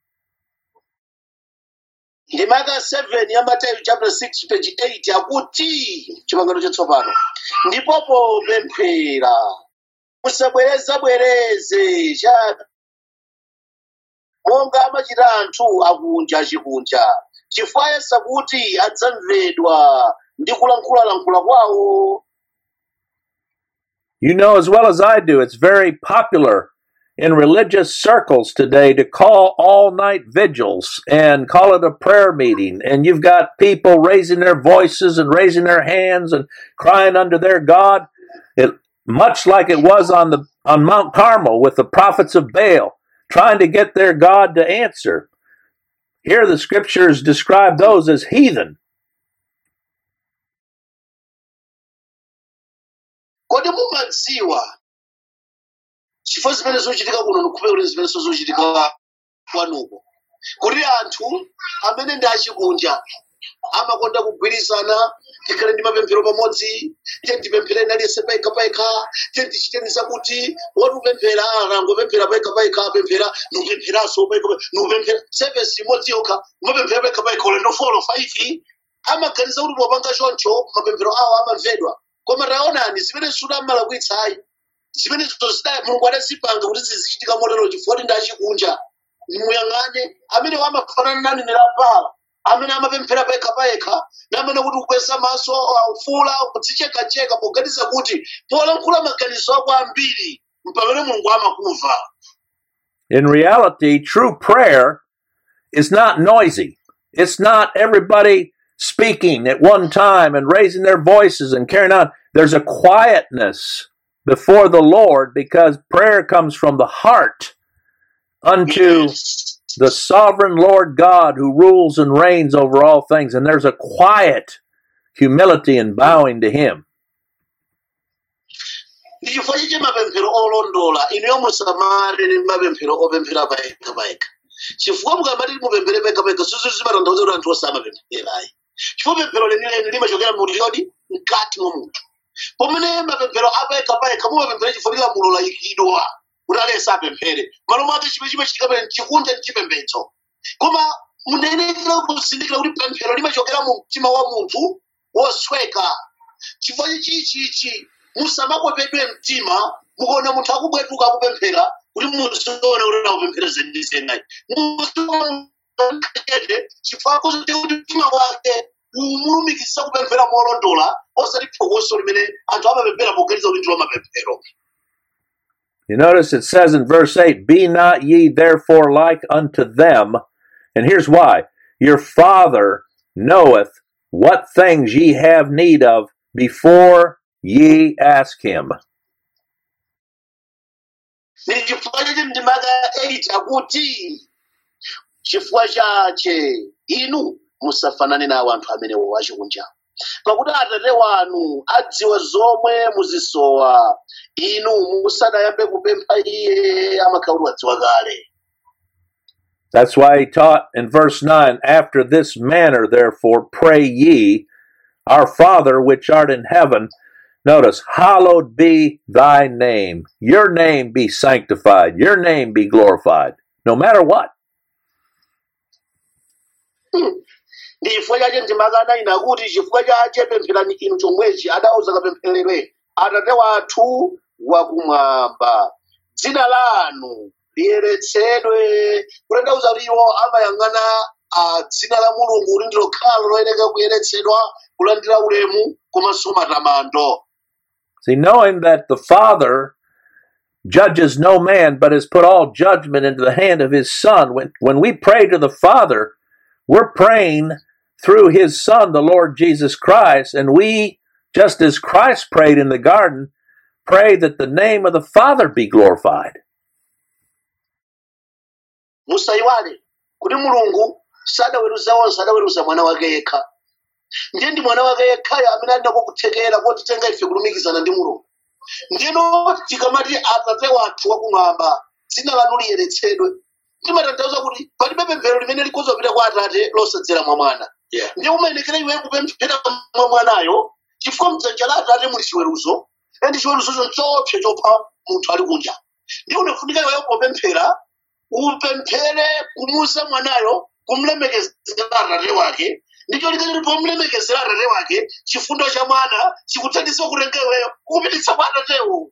ndi maka 7 ya mateyu chapter 6 page 8 akuti chipangano chatsopano ndipopo pemphera musabwerezabwereze chabe monga amachita anthu akunja chikunja chifukwa yesa kuti adzamvedwa ndi kulankhulalankhula kwawo You know as well as I do, it's very popular in religious circles today to call all night vigils and call it a prayer meeting. And you've got people raising their voices and raising their hands and crying unto their God. It, much like it was on the on Mount Carmel with the prophets of Baal, trying to get their God to answer. Here the scriptures describe those as heathen. kodi mumadziwa chifukwa zimene zochitika kuno ndikupeka kuti zimene zochitika kwanuko kuti anthu amene ndi achikunja amakonda kugwirizana tikhale ndi mapemphero pamodzi tiye tipemphereni aliyense paika paika tiye tichitenisa kuti watupemphera anangopemphera paika paika apemphera nupempheranso paika paika nupemphera sevesi imodzi yokha umapemphera paika paika ulendo folo faifi amaganiza kuti popanga choncho mapemphero awo amamvedwa koma taonani zimene sudamalakwitsayi zimene zozidaya mulungu adazipanga kuti zizichitika motero chifukwa kuti ndachikunja muyang'ane amene amafanana nani nelapala amene amapemphera pekha payekha namene kuti kukweza maso aufula kudzichekacheka poganiza kuti polankhula maganizo ako ambiri mpamene mulungu amakumva In reality, true prayer is not noisy. It's not everybody speaking at one time and raising their voices and carrying on. There's a quietness before the Lord because prayer comes from the heart unto Yes. the sovereign Lord God who rules and reigns over all things. And there's a quiet humility in bowing to Him. ndi chifukwa chiche mapemphero olondola inuyo musamale ndi mapemphero opemphera payekha payekha chifukwa mukamati mupemphere payekha payekha suzu zimatanthauza kuti anthu osamapempherayi chifukwa pemphero lenileni limachokera muliodi mkati mwa munthu pamene mapemphero apayekha payekha mumapemphera chifukwa kuti lamulo layikidwa kuti alesa apemphere malo mwake chimene chimachitika pene chikunja ndi chipembedzo koma munenekera kuzindikira kuti pemphero limachokera mu mtima wa munthu wosweka chifukwa chichichi musamakwepedwe mtima mukaona munthu akubwetuka akupemphera kuti muzione kuti akupemphereze ndi zenayi muzione chifukwa kuti kuti mtima wake umulumikisa kupemphera molondola osati phokoso limene anthu amapemphera poganiza kuti ndilo mapemphero You notice it says in verse 8, Be not ye therefore like unto them. And here's why Your Father knoweth what things ye have need of before ye ask him. ndi chifukwa chache mndimaka 8 akuti chifukwa chache inu musafanane nawo anthu amene wachikunja pakuti atate wanu adziwa zomwe muzisowa inu musanayambe kupempha iye amakhala kuti wadziwa kale That's why he taught in verse 9, After this manner, therefore, pray ye, Our Father which art in heaven. Notice, hallowed be thy name. Your name be sanctified. Your name be glorified. No matter what. ndi chifukwa chache ndimakana ina kuti chifukwa chache pempherani inu chomwechi adauza kapemphererwe atate wathu wakumwamba dzina lanu liyeretsedwe kutanthauza kuti iwo amayang'ana ah, dzina la mulungu kuti ndilo khalo loyeneka kuyeretsedwa kulandira ulemu komanso matamando See, knowing that the Father judges no man, but has put all judgment into the hand of his Son, when, when we pray to the Father, we're praying through his Son, the Lord Jesus Christ, and we, just as Christ prayed in the garden, pray that the name of the Father be glorified. musayiwale kuti mulungu sadaweruza onse adaweruza mwana wake yekha ndiye ndi mwana wake yekhayo amene alinako kuthekera kotitenga ife kulumikizana ndi mulungu ndino tikamati atate wathu wakumwamba dzina lanu liyeretsedwe timatanthauza kuti palibe pemphero limene likuzopita kwa atate losadzera mwa mwana Yeah. ndiye umayenekera iwe kupemphera mwa mwanayo chifukwa mdzanja la atate muli chiweruzo endi chiweruzocho nchopsa chopha munthu ali kunja ndiye unafunika iweyo popemphera upemphere kumusa mwanayo kumlemekezera atate wake ndicho likati pomlemekezera atate wake chifundo cha mwana chikuthandiza kutenga iweyo kukupititsa kwa atatewo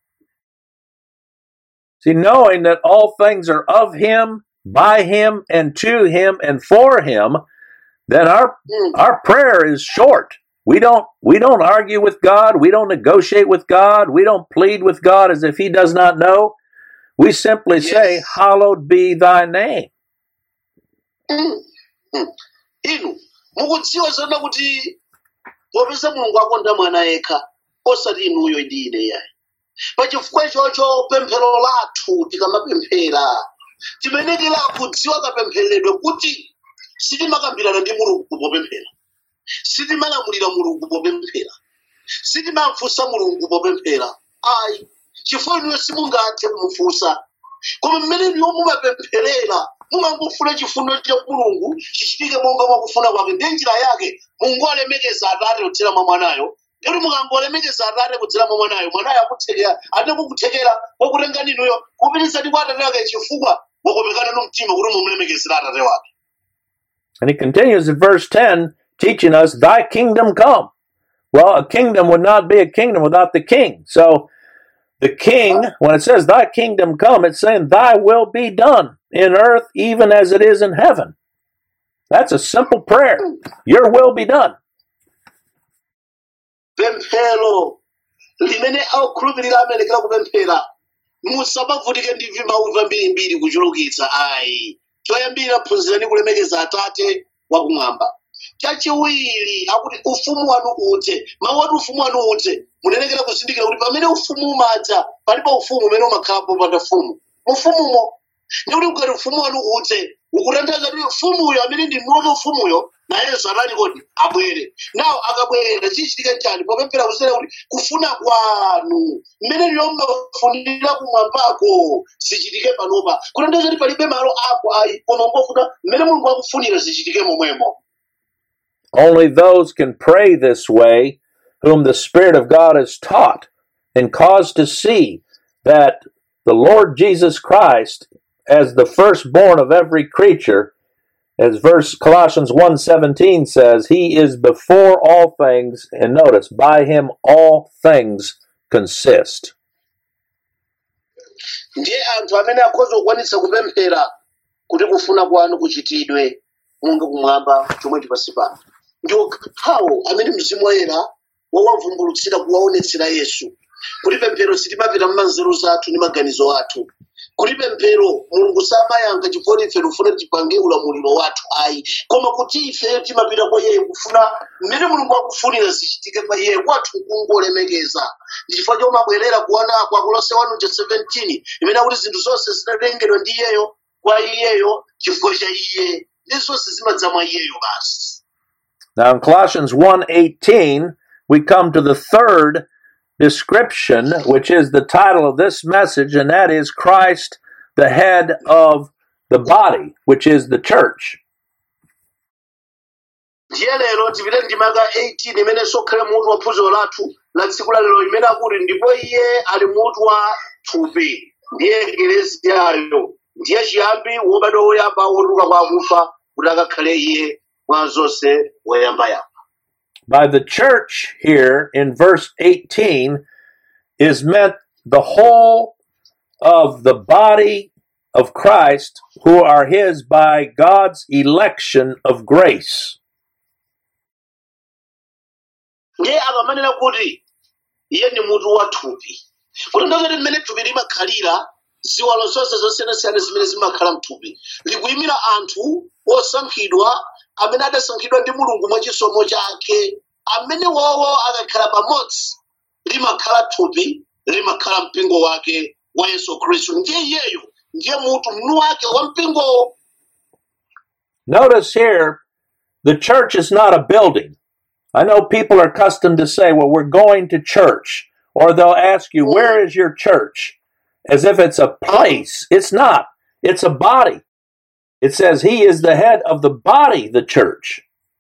See, knowing that all things are of him, by him, and to him, and for him, then our Mm. our prayer is short. We don't we don't argue with God, we don't negotiate with God, we don't plead with God as if he does not know. We simply say, Yes. Hallowed be thy name. Mm. Mm. inu mukudziwa zona kuti popeza mulungu akonda mwana yekha osati inuyo ndi ine yayi pachifukwa ichocho pemphero lathu tikamapemphera timenekera kudziwa kapempheredwe kuti sitimakambirana ndi mulungu popemphera sitimalamulira mulungu popemphera sitimamfunsa mulungu popemphera ayi chifukwa inuyo simungathe kumufunsa koma mmene inuyo mumapempherera mumangofuna chifundo cha mulungu chichitike monga mwakufuna kwake ndiye njira yake mungu alemekeza atate kudzera mwa mwanayo ndikuti mukangolemekeza atate kudzera mwa mwanayo mwanayo akuthekera ate kukuthekera kwakutenga ninuyo kupititsani kwa atate wake chifukwa wakomekana no mtima kuti mumulemekezera atate wake And he continues in verse 10, teaching us, Thy kingdom come. Well, a kingdom would not be a kingdom without the king. So the king, when it says, Thy kingdom come, it's saying, Thy will be done in earth even as it is in heaven. That's a simple prayer. Your will be done. pemphero limene akhulupirira amalekera kupemphera musamavutike ndi vimawu vambirimbiri kuchulukitsa ayi choyambira phunzirani kulemekeza atate wakumwamba chachiwiri akuti ufumu wanu udze mawu ati ufumu wanu udze munenekera kuzindikira kuti pamene ufumu umadza palipo ufumu umene umakhalapo panda fumu mufumumo ndikuti ukati ufumu wanu udze ukutanthauza kuti ufumuyo amene ndi mmoto ufumuyo nayenso anali kodi abwere nawo akabwera chichitika chani popemphera kusera kuti kufuna kwanu mmene liyo mmafunira kumwambako zichitike panopa kutanthauza kuti palibe malo ako ayi koma ngofuna mmene mulungu akufunira zichitike momwemo Only those can pray this way whom the Spirit of God has taught and caused to see that the Lord Jesus Christ, as the firstborn of every creature, as verse Colossians 1:17 says, he is before all things, and notice, by him all things consist. ndiye anthu amene akhoza kukwanitsa kupemphera kuti kufuna kwanu kuchitidwe monga kumwamba chomwechi pansi pano ndi okhawo amene mzimu woyera wawavumbulutsira kuwaonetsera yesu kuti pemphero sitimapita mmanzeru zathu ndi maganizo athu kuti pemphero mulungu samayankha chifukwa ife tikufuna tipange ulamuliro wathu ayi koma kuti ife timapita kwa iye kufuna mmene mulungu akufunira zichitike pa iye kwathu kungolemekeza ndi chifukwa chomwe abwerera kuona kwa kolose 1:17 imene akuti zinthu zonse zinatengedwa ndi iyeyo kwa iyeyo chifukwa cha iye ndi zonse zimadza mwa iyeyo basi Now in Colossians 1:18, we come to the third description, which is the title of this message, and that is Christ, the head of the body, which is the church. ndiye lero tipite ndimaka 18 imene sokhale mutu wa phunziro lathu la tsiku la lero imene akuti ndipo iye ali mutu wa thupi ndiye ekeleziyayo ndiye chiyambi wobadwa woyamba wotuluka kwa akufa kuti akakhale iye mwa zonse woyambayamba By the church here in verse 18 is meant the whole of the body of Christ who are his by God's election of grace. ndiye akamanena kuti iye ndi mutu wa thupi kuti ndozoti mmene thupi limakhalira ziwalo zonse zosiyanasiyana zimene zimakhala mthupi likuyimira anthu osankhidwa amene adasankhidwa ndi mulungu mwachisomo chake amene wowo akakhala pamodzi limakhala thupi limakhala mpingo wake wa yesu khristu ndiye iyeyo ndiye mutu mnu wake wa mpingowo Notice here, the church is not a building. I know people are accustomed to say, well, we're going to church, or they'll ask you, where is your church? As if it's a place. It's not, it's a body. It says he is the head of the body, the church.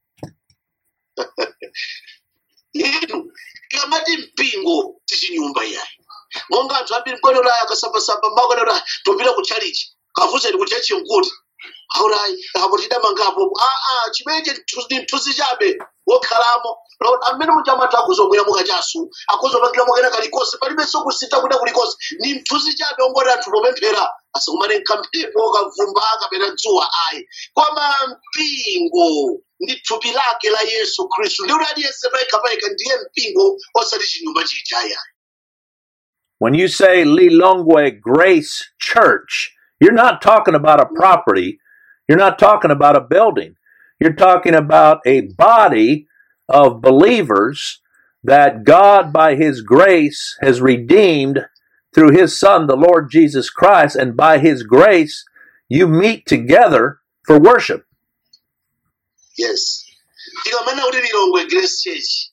inu ikamati mpingo tichinyumba iyayi monga anthu ambiri mkwenera akasambasamba makanera topita ku chalichi kavuzeni ku chechi nkuti aulayi apo tidamangapo aa chimenechi ndi mthunzi chabe wokhalamo Lord, amene muchamata akuzomwera mukachasu akuzopangira mukena kalikonse palibenso kusintha kuda kulikonse ni mthunzi chabe ongoti anthu popemphera asakumane nkamphepo kavumba kapena dzuwa ayi koma mpingo ndi thupi lake la yesu khristu ndi kuti aliyense payekha ndiye mpingo osati chinyumba chichaya When you say Lilongwe Grace Church, you're not talking about a property. You're not talking about a building. You're talking about a body of believers that God, by His grace, has redeemed through His Son, the Lord Jesus Christ. And by His grace, you meet together for worship. yes tikamana kuti lilongwe grace church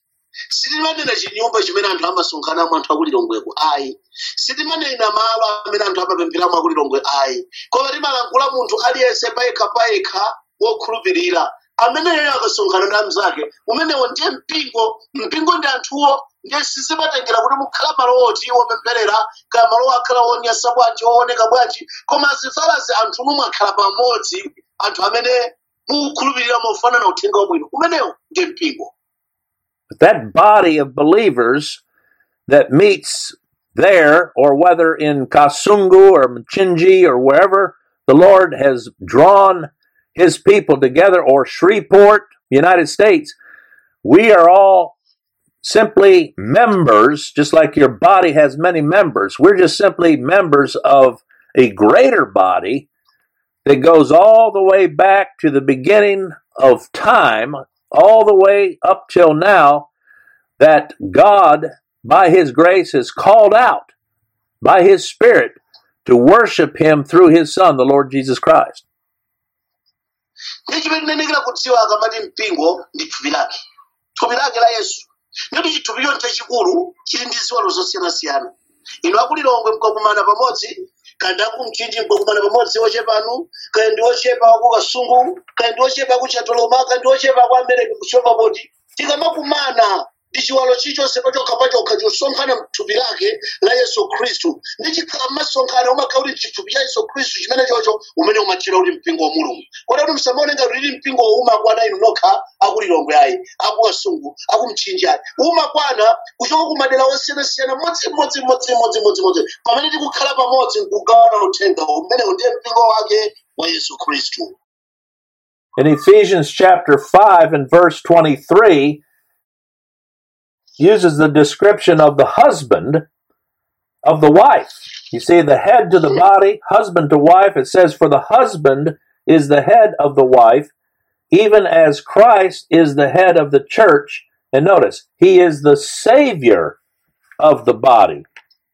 sitimanena chinyumba chimene anthu amasonkhanamo anthu akulilongweko ayi sitimanena malo amene anthu amapempheramo akulilongwe ayi koma timalankhula munthu aliyense payekha payekha wokhulupirira ameneyo akasonkhana ndi mnzake umenewo ndiye mpingo mpingo ndi anthuwo ndiye sizimatengera kuti mukhala malo oti wopempherera kaya malo akhala wonyasa bwanji wooneka bwanji koma zifalazi anthu mumakhala pamodzi anthu amene mukhulupirira mofanana uthenga wabwino umenewo ndiye mpingo But that body of believers that meets there, or whether in Kasungu or Mchinji or wherever the Lord has drawn his people together, or Shreveport, United States, we are all simply members, just like your body has many members. We're just simply members of a greater body that goes all the way back to the beginning of time, all the way up till now, that God, by His grace, has called out by His Spirit to worship Him through His Son, the Lord Jesus Christ. ndi chimene tinenekera kudziwa akamati mpingo ndi thupi lake thupi lake la yesu ndikuti chithupicho chachikulu chili ndi ziwalo zosiyanasiyana inu akulilongwe mkakumana pamodzi kandi akumchinji mkakumana pamodzi ochepanu kaya ndi ochepa aku kasungu kaya ndi ochepa aku chatoloma kaya ndi ochepa aku amereka kuchopa poti tikamakumana ndi chiwalo chilichonse pachokha pachokha chosonkhana mthupi lake la yesu khristu ndi chikhala mmasonkhana umakhala kuti chithupi cha yesu khristu chimene chocho umene umatchera kuti mpingo wa mulungu kodi kuti msamaone ngati lili mpingo umakwana inu nokha akulilongwe ayi akukasungu akumchinji ayi umakwana kuchoka ku madera osiyanasiyana modzimodzi modzimodzi modzimodzi pamene tikukhala pamodzi nkugawana uthenga umenewo ndiye mpingo wake wa yesu khristu In Ephesians chapter 5 and verse 23, uses the description of the husband of the wife. You see, the head to the body, husband to wife. It says, For the husband is the head of the wife, even as Christ is the head of the church. And notice, he is the Savior of the body.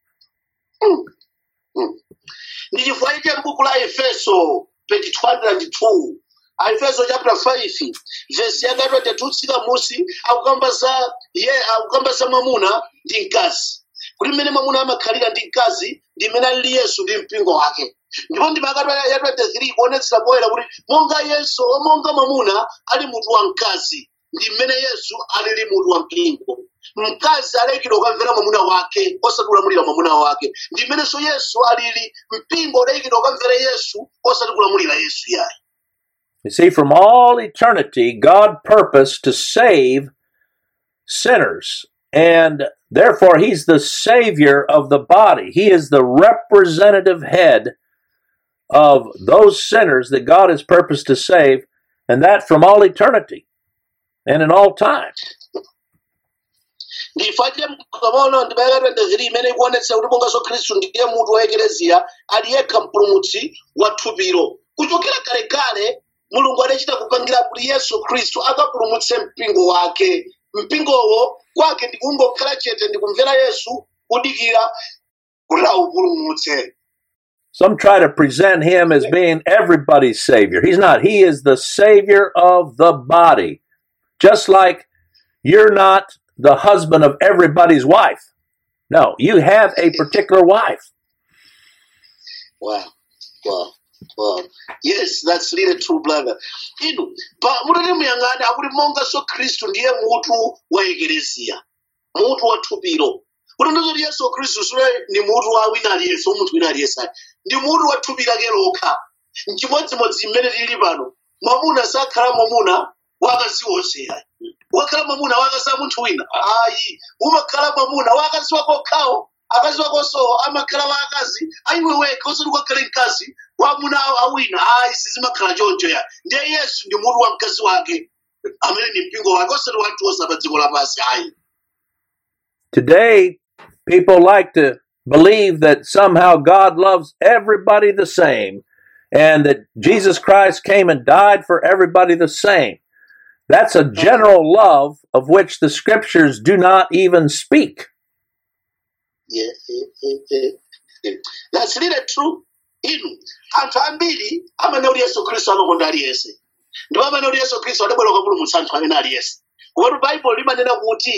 ndi chifukwa iche m'buku la efeso page 202 aefeso chapter 5 vesi yaka 22 tsika musi akukamba za ye akukamba za mwamuna ndi mkazi kuti mmene mwamuna amakhalira ndi mkazi ndi mmene alili yesu ndi mpingo wake ndipo ndi maka ya 23 kuonetsera poyera kuti monga yesu monga mwamuna ali mutu wa mkazi ndi mmene yesu alili mutu wa mpingo mkazi alekidwa ukamvera mwamuna wake osati kulamulira mwamuna wake ndi mmenenso yesu alili mpingo ulekidwa ukamvera yesu osati kulamulira yesu yayi You see, from all eternity, God purposed to save sinners. And therefore, He's the Savior of the body. He is the representative head of those sinners that God has purposed to save, and that from all eternity and in all time. ndifache mkamaona ndimayaka 23 imene ikuonetsa kuti monganso khristu ndiye mutu wa ekeleziya ali yekha mpulumutsi wa thupilo kuchokera kalekale mulungu adachita kupangira kuti yesu khristu akapulumutse mpingo wake mpingowo kwake ndikungokhala chete ndikumvera yesu kudikira kuti awupulumutse Some try to present Him as being everybody's Savior. He's not. He is the Savior of the body. Just like you're not the husband of everybody's wife. No, you have a particular wife. Wow, wow, wow. Yes, that's really true, brother. Inu, pa mutati muyang'ane akuti monganso khristu ndiye mutu wa ekeleziya mutu wa thupilo kuti ndizoti yesu khristu sule ni mutu wa wina aliyense umunthu wina aliyense ayi. ndi mutu wa thupi lake lokha mchimodzimodzi mmene tili pano mwamuna sakhala mwamuna wakazi wonse ayi wakhala mwamuna wakazi a munthu wina ayi umakhala mwamuna wakazi wako okhawo akazi wakonso amakhala wa akazi ayiwe wekha usati ukakhale mkazi wamuna awina ayi sizimakhala choncho ya ndiye yesu ndi mutu wa mkazi wake amene ni mpingo wake osati wanthu onse pa dziko lapansi ayi Today, people like to believe that somehow God loves everybody the same and that Jesus Christ came and died for everybody the same. That's a general love of which the scriptures do not even speak. Yeah, yeah, yeah, yeah, yeah. That's really true. Inu, anthu ambiri amene kuti yesu khristu amakonda aliyense ndipo amene kuti yesu khristu adabwera kupulumutsa anthu amene aliyense komatu baibulo limanena kuti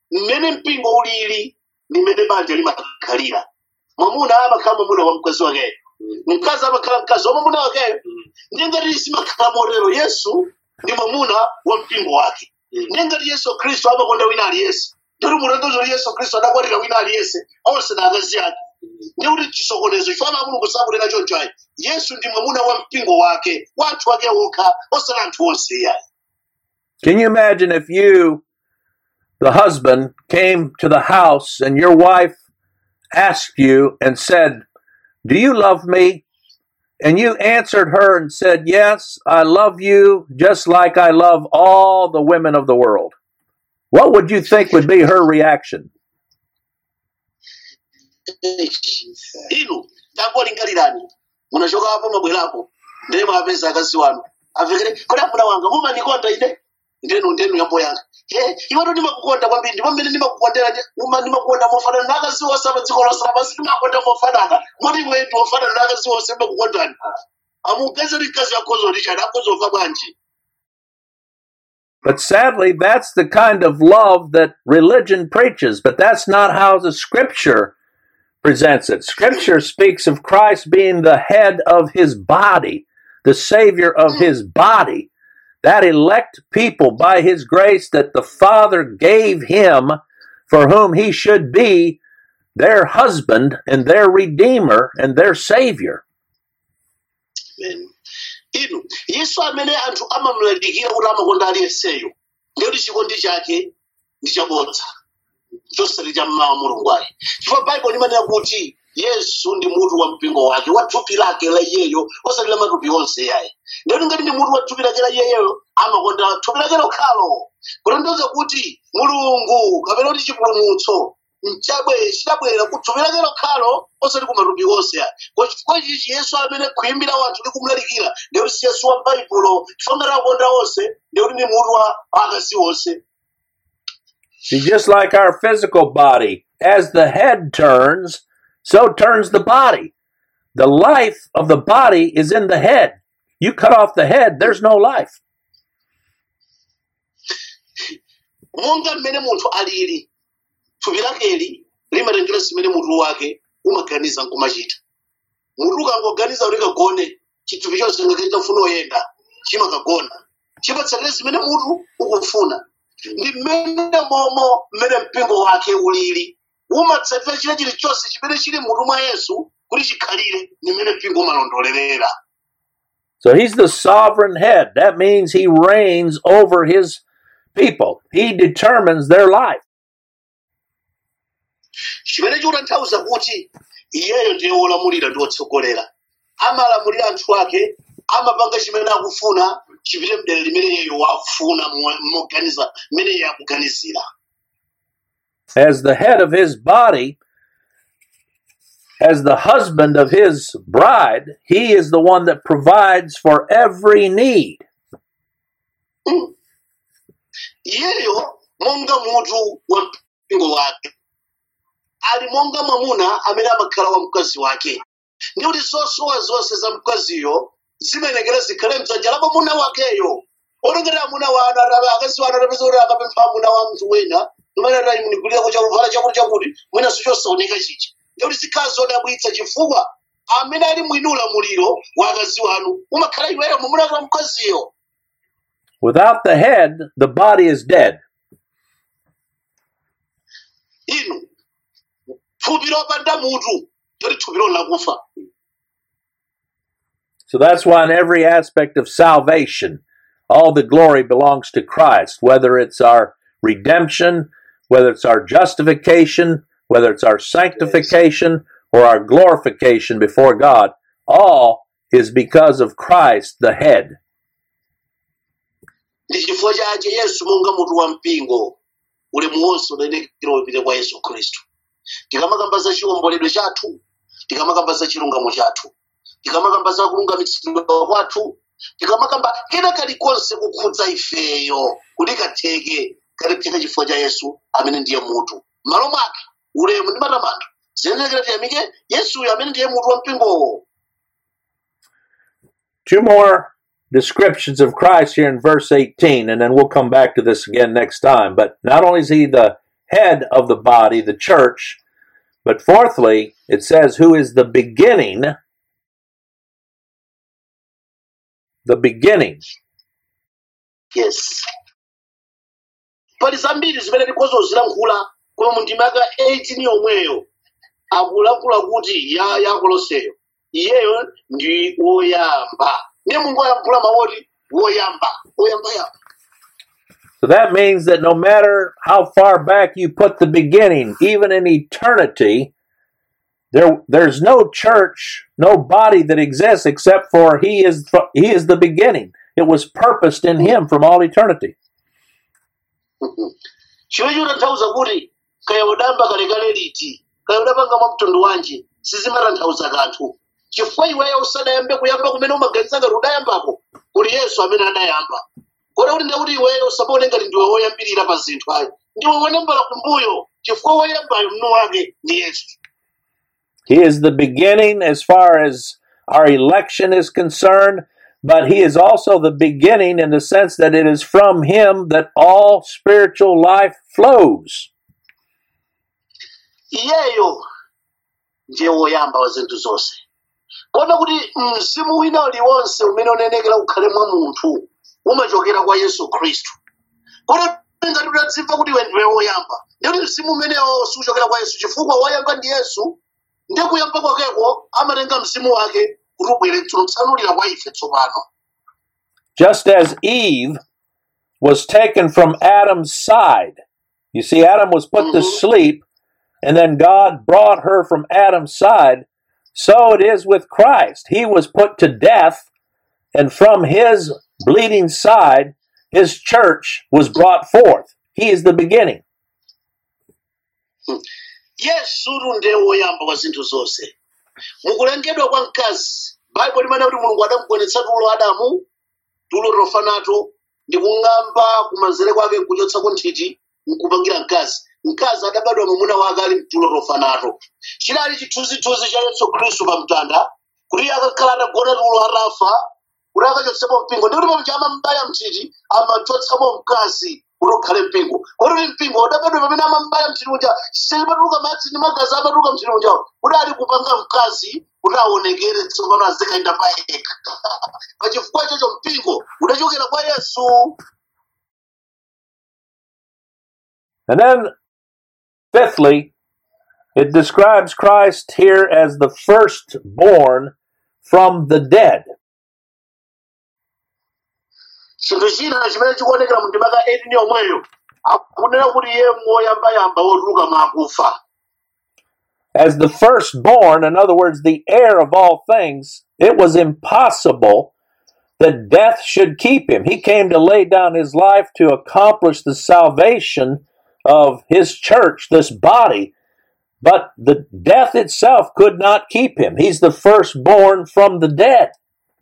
mmene mpingo ulili ndi mmene banja limakhalira mwamuna amakhala mwamuna wa mkazi wakeyo mkazi amakhala mkazi wa mwamuna wakeyo ndiye ngati zimakhala motero yesu ndi mwamuna wa mpingo wake ndiye ngati yesu khristu amakonda wina aliyense ndikuti mutanthauzo kuti yesu khristu adakwatira wina aliyense onse na akazi ake ndiye kuti chisokonezo chifana mulungu sakunena choncho ayi yesu ndi mwamuna wa mpingo wake wa anthu ake okha osati anthu onse iyayi Can you imagine if you, the husband, came to the house and your wife asked you and said, Do you love me? And you answered her and said, Yes, I love you just like I love all the women of the world. What would you think would be her reaction? inu tangolingalirani munachoka apo mabwerapo ndiye mwapeza akazi wanu amvekere kodi amuna wanga mumandikonda ine ndenu ndenu yambo yanga e iwato ndimakukonda kwambiri ndipo mmene ndimakukondera uma ndimakukonda mofanana na akazi onse apa dziko lonse lapansi ndimakonda mofanana moti iwe ndi wofanana na akazi onse ndimakukondani amugaziri mkazi yakozo richard akozova bwanji But sadly, that's the kind of love that religion preaches, but that's not how the scripture presents it. Scripture speaks of Christ being the head of his body, the savior of his body, that elect people by his grace that the Father gave him for whom he should be their husband and their redeemer and their savior. Amen. inu yesu amene anthu amamulalikira kuti amakonda aliyenseyo ndikuti chikondi chake ndi chabodza chosati cha mmawa mulungu ayi chifukwa baibulo limanena kuti yesu ndi mutu wa mpingo wake wa thupi lake la iyeyo osati la matupi onse yayi ndikuti ngati ndi mutu wa thupi lake la iyeyo amakonda thupi lake lokhalo kutanthauza kuti mulungu kapena kuti chipulumutso nchabwe chidabwera ku thupi lake lokhalo osati ku matupi onse ayi kwa chifukwa chichi yesu amene khuyimbira wanthu ndi kumulalikira ndikuti si yesu wa baibulo chifukwa ngati akonda onse ndikuti ndi mutu wa akazi onse See, just like our physical body, as the head turns, so turns the body. The life of the body is in the head. You cut off the head, there's no life. monga mmene munthu alili thupi lakeli limatengera zimene mutu wake umaganiza nkumachita mutu ukangoganiza kuti kagone chithupi chonse ngakati chafuna oyenda chimakagona chipatsatire zimene mutu ukufuna ndi mmene momo mmene mpingo wake ulili umatsatira china chilichonse chimene chili mutu mwa yesu kuti chikhalire ndi mmene mpingo umalondolerera So he's the sovereign head. That means he reigns over his people. He determines their life. chimene chikutanthauza kuti iyeyo ndiye wolamulira ndi wotsogolera amalamulira anthu ake amapanga chimene akufuna chipite mdera limene iyeyo wafuna mo- moganiza mmene iye akuganizira As the head of his body, as the husband of his bride, he is the one that provides for every need. Mm. iyeyo monga mutu wa mpingo wake ali monga mwamuna amene amakhala wa mkazi wake ndi kuti zosowa zonse za mkaziyo zimenekera zikhale mdzanja la mwamuna wakeyo olengera amuna wanu ata- akazi wanu atapeza kuti akapempha amuna wa mnthu wina imene atayimunikulirako chakuvala chakuti chakuti mwinanso chosaoneka chicha ndikuti zikhala zodabwitsa chifukwa amene ali mwini ulamuliro wa akazi wanu umakhala iweyo mwamuna wa mkaziyo Without the head, the body is dead. inu thupi lopanda mutu ndikuti thupi lakufa So that's why, in every aspect of salvation, all the glory belongs to Christ, whether it's our redemption, whether it's our justification, whether it's our sanctification, or our glorification before God. All is because of Christ, the head. ndi chifukwa chache yesu monga mutu wa mpingo ulemu wonse udayenekera upite kwa yesu khristu tikamakamba za chiwomboledwe chathu tikamakamba za chilungamo chathu tikamakamba za kulungamitsidwa kwathu tikamakamba kena kalikonse kukhudza ifeyo kuti katheke kaliphika chifukwa cha yesu amene ndiye mutu m'malo mwake ulemu ndi matamando ziyenekera tiyamike yesuyo amene ndiye mutu wa mpingowo Two more descriptions of Christ here in verse 18, and then we'll come back to this again next time. But not only is he the head of the body, the church. But fourthly, it says, who is the beginning, the beginning. yes pali zambiri zimene tikhozo zilankhula koma mu ndima yaka 18 yomweyo akulankhula kuti ya ya koloseyo iyeyo ndi woyamba ndiye mungu ayankhula mawoti woyamba woyamba yamba So that means that no matter how far back you put the beginning, even in eternity, there there's no church, no body that exists except for he is he is the beginning. It was purposed in him from all eternity. chimene chikutanthauza kuti kaya udamba kalekale liti kaya udapanga mwa mtundu wanji sizimatanthauza kanthu chifukwa iweyo usadayambe kuyamba kumene umaganiza ngati udayambako kuli yesu amene adayamba kodi kuti ndekuti iweyo usabaone ngati ndiwe woyambirira pa zinthu ayi ndiwe woyambala kumbuyo chifukwa woyambayo mnu wake ndi yesu He is the beginning as far as our election is concerned, but he is also the beginning in the sense that it is from him that all spiritual life flows. iyeyo ndiye woyamba wa zinthu zonse kona kuti mzimu wina uliwonse umene unenekera ukhale mwa munthu umachokera kwa yesu khristu kona ngati utadzimva kuti iwe ndiwe woyamba ndikuti mzimu umenewo siuchokera kwa yesu chifukwa woyamba ndi yesu ndiye kuyamba kwakeko amatenga mzimu wake kuti ubwere tsanulira kwa ife tsopano Just as Eve was taken from Adam's side. You see, Adam was put to Mhm. sleep, and then God brought her from Adam's side. So it is with Christ. He was put to death, and from his bleeding side, his church was brought forth. He is the beginning. yesutu ndiye woyamba wa zinthu zonse mukulengedwa kwa mkazi baibo limene kuti mulungu adamugonetsa tulo adamu tulo tofa nato ndi kung'amba kumanzere kwake nkuchotsako nthiti nkupangira mkazi mkazi adabadwa mwamuna wake ali mtulo tofa nato chinali chithunzithunzi cha yesu khristu pa mtanda kuti akakhala atagona tulo atafa kuti akachotsemo mpingo ndi kuti pamja amambaya mthiti amachotsamo mkazi kuti ukhale mpingo kuti mpingo udabadwa pamene amambaya mthiti uja sipatuluka madzi ndi magazi amatuluka mthiti uja kuti ali kupanga mkazi kuti aonekere tsopano azikayenda pa yekha pachifukwa ichocho mpingo udachokera kwa yesu And then, fifthly, it describes Christ here as the firstborn from the dead. chinthu china chimene chikuonekera mu ndimaka 18 yomweyo akunena kuti iye woyambayamba wotuluka mwa akufa As the firstborn, in other words, the heir of all things, it was impossible that death should keep him. He came to lay down his life to accomplish the salvation of his church, this body, but the death itself could not keep him. He's the firstborn from the dead.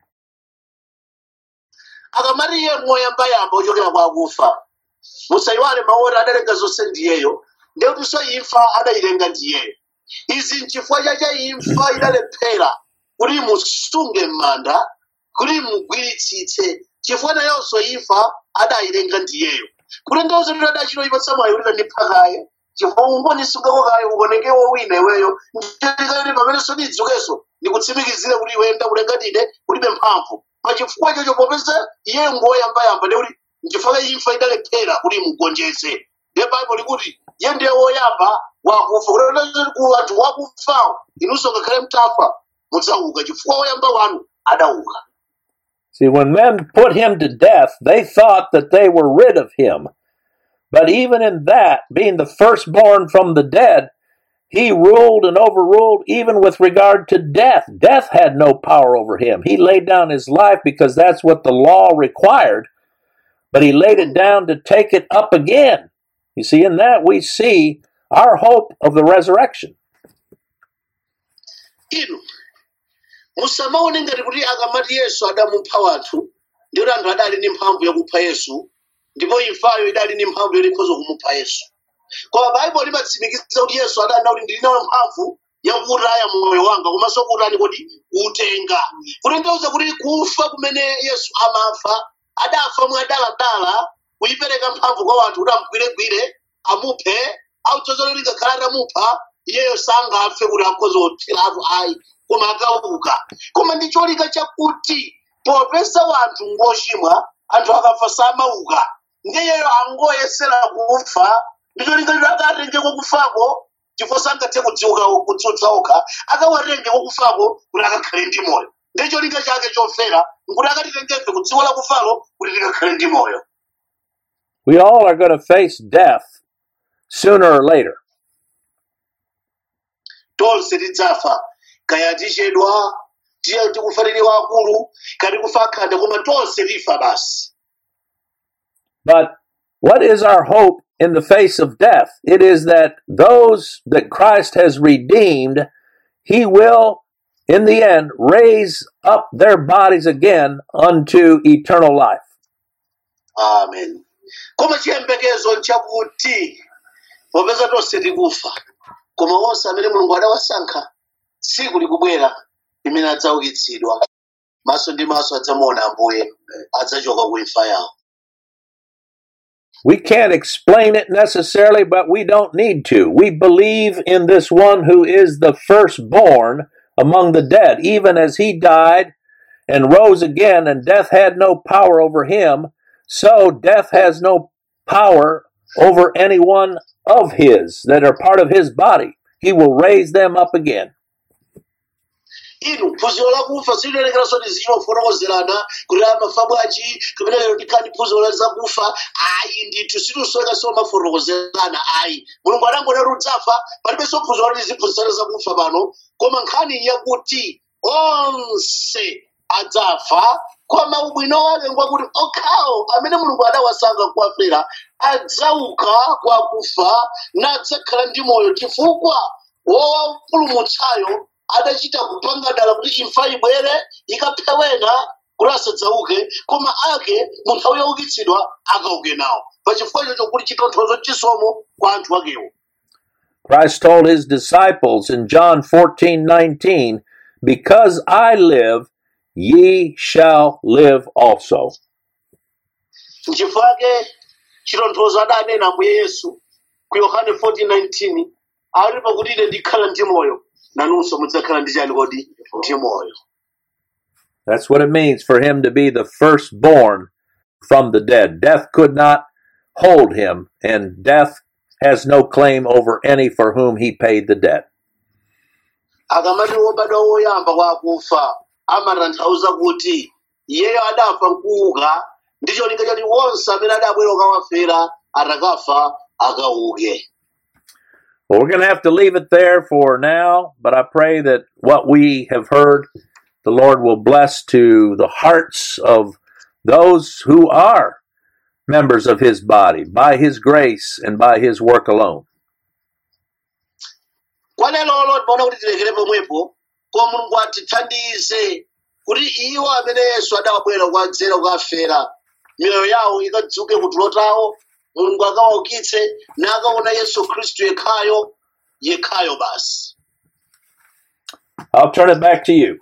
akamati iye woyambayamba wochokera kwa akufa musayiwale mawu adalenga zonse ndiyeyo ndekutinso imfa adayilenga ndiyeyo izi nchifukwa chacha imfa idalephera kuti imusunge m'manda kuti imugwiritsitse chifukwa nayonso imfa adayilenga ndiyeyo kuti ndauza kuti adachitoyipatsa mwayi kuti ndipha kaye chifukwa ungonisungako kaye ukonekewo wina iweyo nditikati pamenenso ndidzukenso ndikutsimikizire kuti iwe ndakulenga ndine kulibe mphamvu pachifukwa chocho popeza iye ngoyambayamba ndekuti nchifukwa imfa idalephera kuti imugonjetse ndiye baibo likuti iye ndiye woyamba wakufa kuti ku anthu wakufawo inunso ngakhale mtafa mudzauka chifukwa woyamba wanu adauka See, when men put him to death, they thought that they were rid of him. But even in that, being the firstborn from the dead, he ruled and overruled even with regard to death. Death had no power over him. He laid down his life because that's what the law required, but he laid it down to take it up again. You see, in that we see our hope of the resurrection. inu musamaone ngati kuti akamati yesu adamupha wanthu ndikuti anthu adali ndi mphamvu yakupha yesu ndipo imfayo idali ndi mphamvu yoti ikhoza kumupha yesu koma baibulo limatsimikiza kuti yesu adanena kuti ndili nayo mphamvu yakutaya moyo wanga komanso kutani kuti kuutenga kutanthauza kuti kufa kumene yesu amafa adafa mwadaladala kuyipereka mphamvu kwa wanthu kuti amugwiregwire amuphe auchozolo likakhala atamupha iyeyo sangafe kuti akhoza kuthiratu ayi koma akauka koma ndi cholinga chakuti popeza wanthu ngochimwa anthu akafa samauka ndiyeyo angoyesera kufa ndi cholinga choti akatengeko kufako chifo sangathe kudziuka kutsutsa okha akawarengeko kufako kuti akakhale ndi moyo ndi cholinga chake chofera nkuti akatitengefe kudziwa la kufalo kuti tikakhale ndi moyo We all are going to face death sooner or later. tonse tidzafa kaya tichedwa tiye tikufanire akulu kati kufa akhanda koma tonse tifa basi But what is our hope in the face of death? It is that those that Christ has redeemed, he will, in the end, raise up their bodies again unto eternal life. amen koma chiyembekezo nchakuti popeza tonse tikufa koma onse amene mulungu adawasankha tsiku likubwera limene adzaukitsidwa maso ndi maso adzamuona ambuye adzachoka ku imfa yawo We can't explain it necessarily, but we don't need to. We believe in this one who is the firstborn among the dead, even as he died and rose again, and death had no power over him, so death has no power over any one of his that are part of his body. He will raise them up again. inu phunziro lakufa sililelekeranso ndi zilofotokozerana kuti amafa bwanji kapena lero ndikhani phunziro la zakufa ayi ndithu silusowekaso mafotokozerana ayi mulungu adangonera udzafa palibenso phunziro lati ziphunzitsana zakufa pano koma nkhani yakuti onse adzafa koma ubwino wake ngwakuti okhawo amene mulungu adawasankha kuwafera adzauka kwa kufa nadzakhala ndi moyo chifukwa wowapulumutsayo adachita kupanga dala kuti imfa ibwere ikaphe wena kuti asadzauke koma ake mu nthawi youkitsidwa akauke nawo pachifukwa ichocho kuti chitonthozo chisomo kwa anthu akewo Christ told his disciples in John fourteen nineteen, Because I live, ye shall live also. nchifukwa ake chitonthozo adanena ambuye yesu ku yohane 14:19 ali pakuti ine ndikhala ndi moyo nanunso mudzakhala ndi chani kodi ndi moyo That's what it means for him to be the firstborn from the dead. Death could not hold him, and death has no claim over any for whom he paid the debt. akamati wobadwa woyamba kwa akufa amatanthauza kuti iyeyo adafa nkuuka ndi cholinga choti wonse amene adabwera ukawafera atakafa akauke Well, we're going to have to leave it there for now, but I pray that what we have heard, the Lord will bless to the hearts of those who are members of his body by his grace and by his work alone. kwa lelolo timaona kuti tilekere pomwepo koma mulungu atithandize kuti iwo amene yesu adawabwera kuwadzera kukafera miyoyo yawo ikadzuke kutulo tawo mulungu akawaukitse nakaona yesu khristu yekhayo yekhayo basi I'll turn it back to you.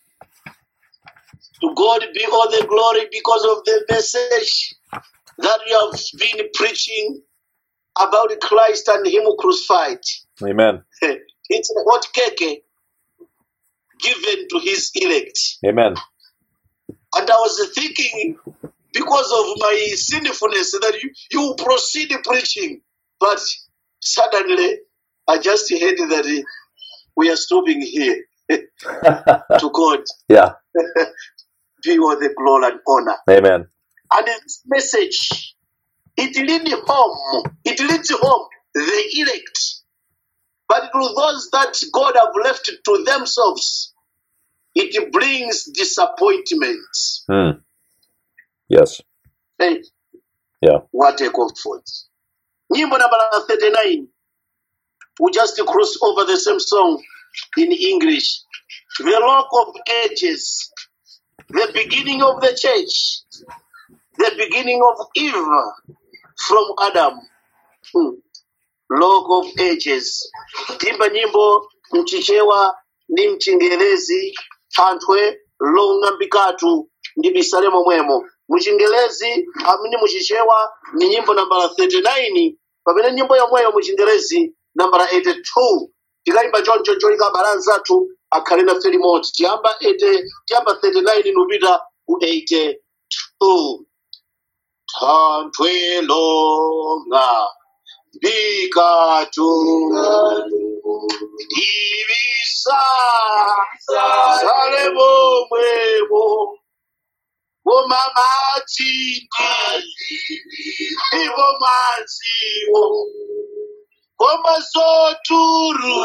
To God be all the glory because of the message that you have been preaching about Christ and Him crucified. Amen. It's a hot cake given to His elect. Amen. And I was thinking, because of my sinfulness, that you, you proceed preaching. But suddenly, I just heard that we are stopping here. to God yeah. be all the glory and honor. Amen. And this message, it leads home, it leads home the elect. But to those that God have left to themselves, it brings disappointment. Hmm. Yes. Hey, Yeah. what a comfort. Nyimbo number 39. We just cross over the same song in English. The Rock of Ages, the beginning of the church, the beginning of Eve from Adam. Hmm. Rock of Ages. Timba nyimbo mchichewa ndi mchingerezi thanthwe long'ambikatu ndi bisalemo mwemo muchingerezi amene muchichewa ni nyimbo nambala 39 pamene nyimbo yomweyo mu chingerezi nambala 82 tikayimba choncho cholinga abale anzathu akhale nafe limodzi tiyamba 80 tiyamba 39 nupita ku 82 thanthwe longa mbikatu ibisa sale momwemo womamatindi ivo maziwo komazoturu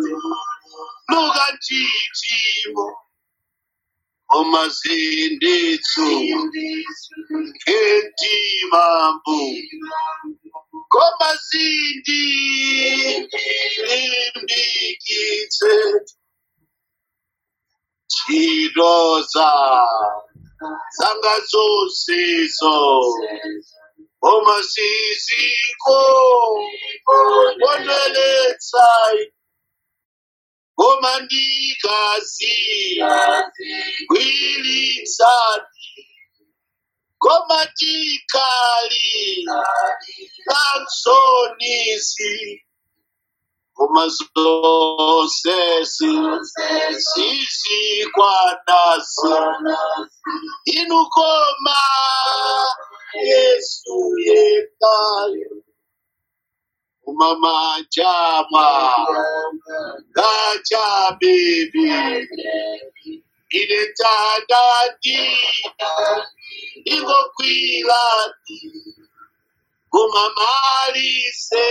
lukantitimo omazinditsu kentimambu komazindi limbikitse chidoza zanga zosizo omasiziko woneletsai komandikazi kwilisani komatikali kansonisi komazosesi sisikwanasi inukoma yesu yekayo umamajama gachabebi inetandadi ingokwilati kumamalise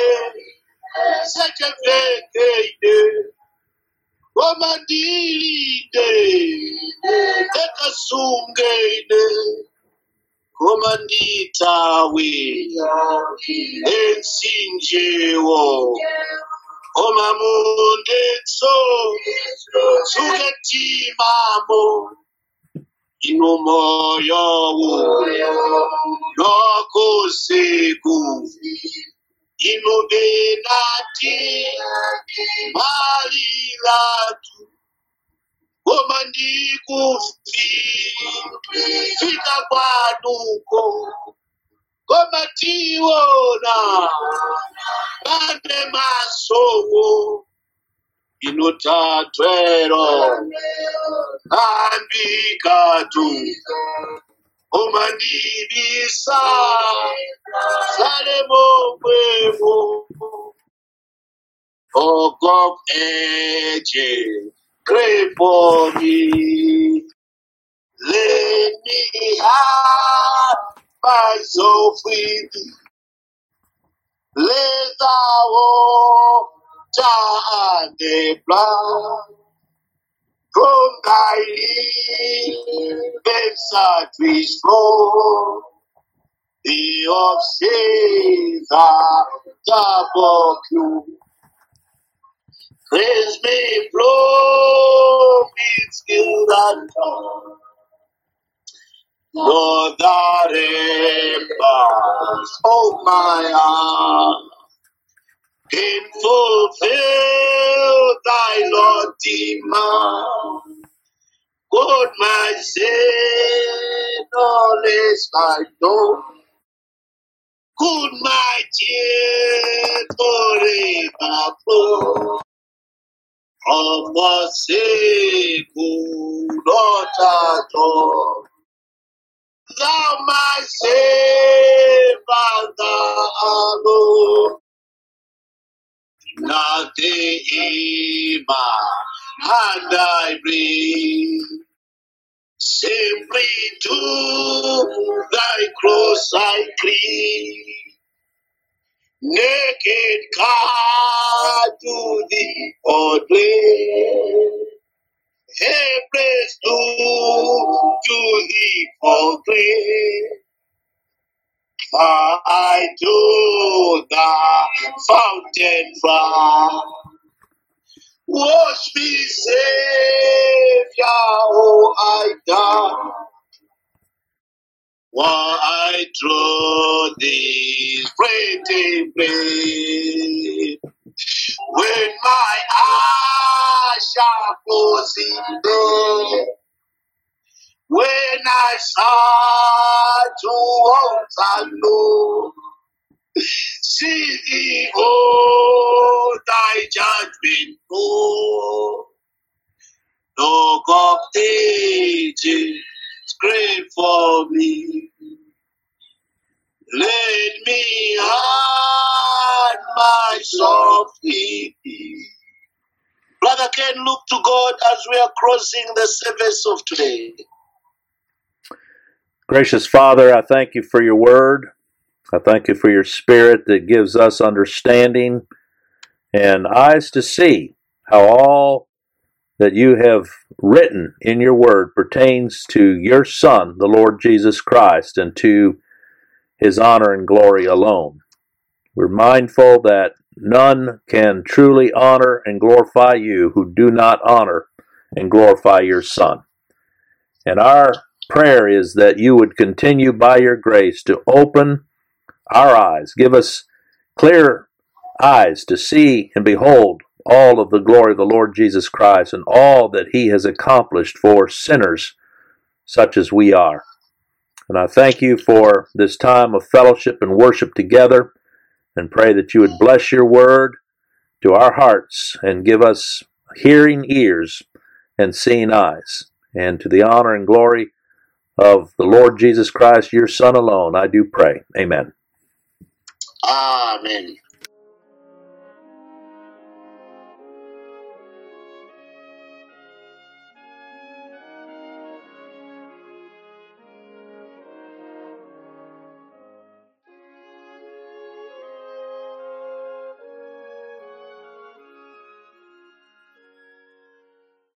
sechevekeide komandilide ekasungeide komanditawe ensinjewo omamundetso suketimamo inomoyowo nokusiku inobenati malilatu komandikufi fika kwanuko komationa pane masowo inotatwero ambikatu omandibisa sale momwemo Oh God, ages, pray for me. Let me have my soul free. Let the water and the blood from thy lips that we flow. The of sins are double you. Praise me, flow with skill and tongue. Lord, that empires of my heart can fulfill thy Lord demand. God, my sin, knowledge I know. Could my tears forever flow? Of the sake, not at all. Thou my Savior, thou alone. Nothing in my hand I bring. Simply to thy cross I cling. Naked come to thee, O place. Helpless to, to thee for grace. I to the fountain far. Wash me, Savior, oh, I die. While I draw this pretty blade. When my eyes shall close in day. When I start to walk alone. See thee, oh, thy judgment, oh, Dog of ages, great for me. Let me hide myself in thee. Brother Ken, look to God as we are crossing the service of today. Gracious Father, I thank you for your word. I thank you for your spirit that gives us understanding and eyes to see how all that you have written in your word pertains to your Son, the Lord Jesus Christ, and to his honor and glory alone. We're mindful that none can truly honor and glorify you who do not honor and glorify your Son. And our prayer is that you would continue by your grace to open our eyes, give us clear eyes to see and behold all of the glory of the Lord Jesus Christ and all that he has accomplished for sinners such as we are. And I thank you for this time of fellowship and worship together and pray that you would bless your word to our hearts and give us hearing ears and seeing eyes. And to the honor and glory of the Lord Jesus Christ, your Son alone, I do pray. Amen. Amen.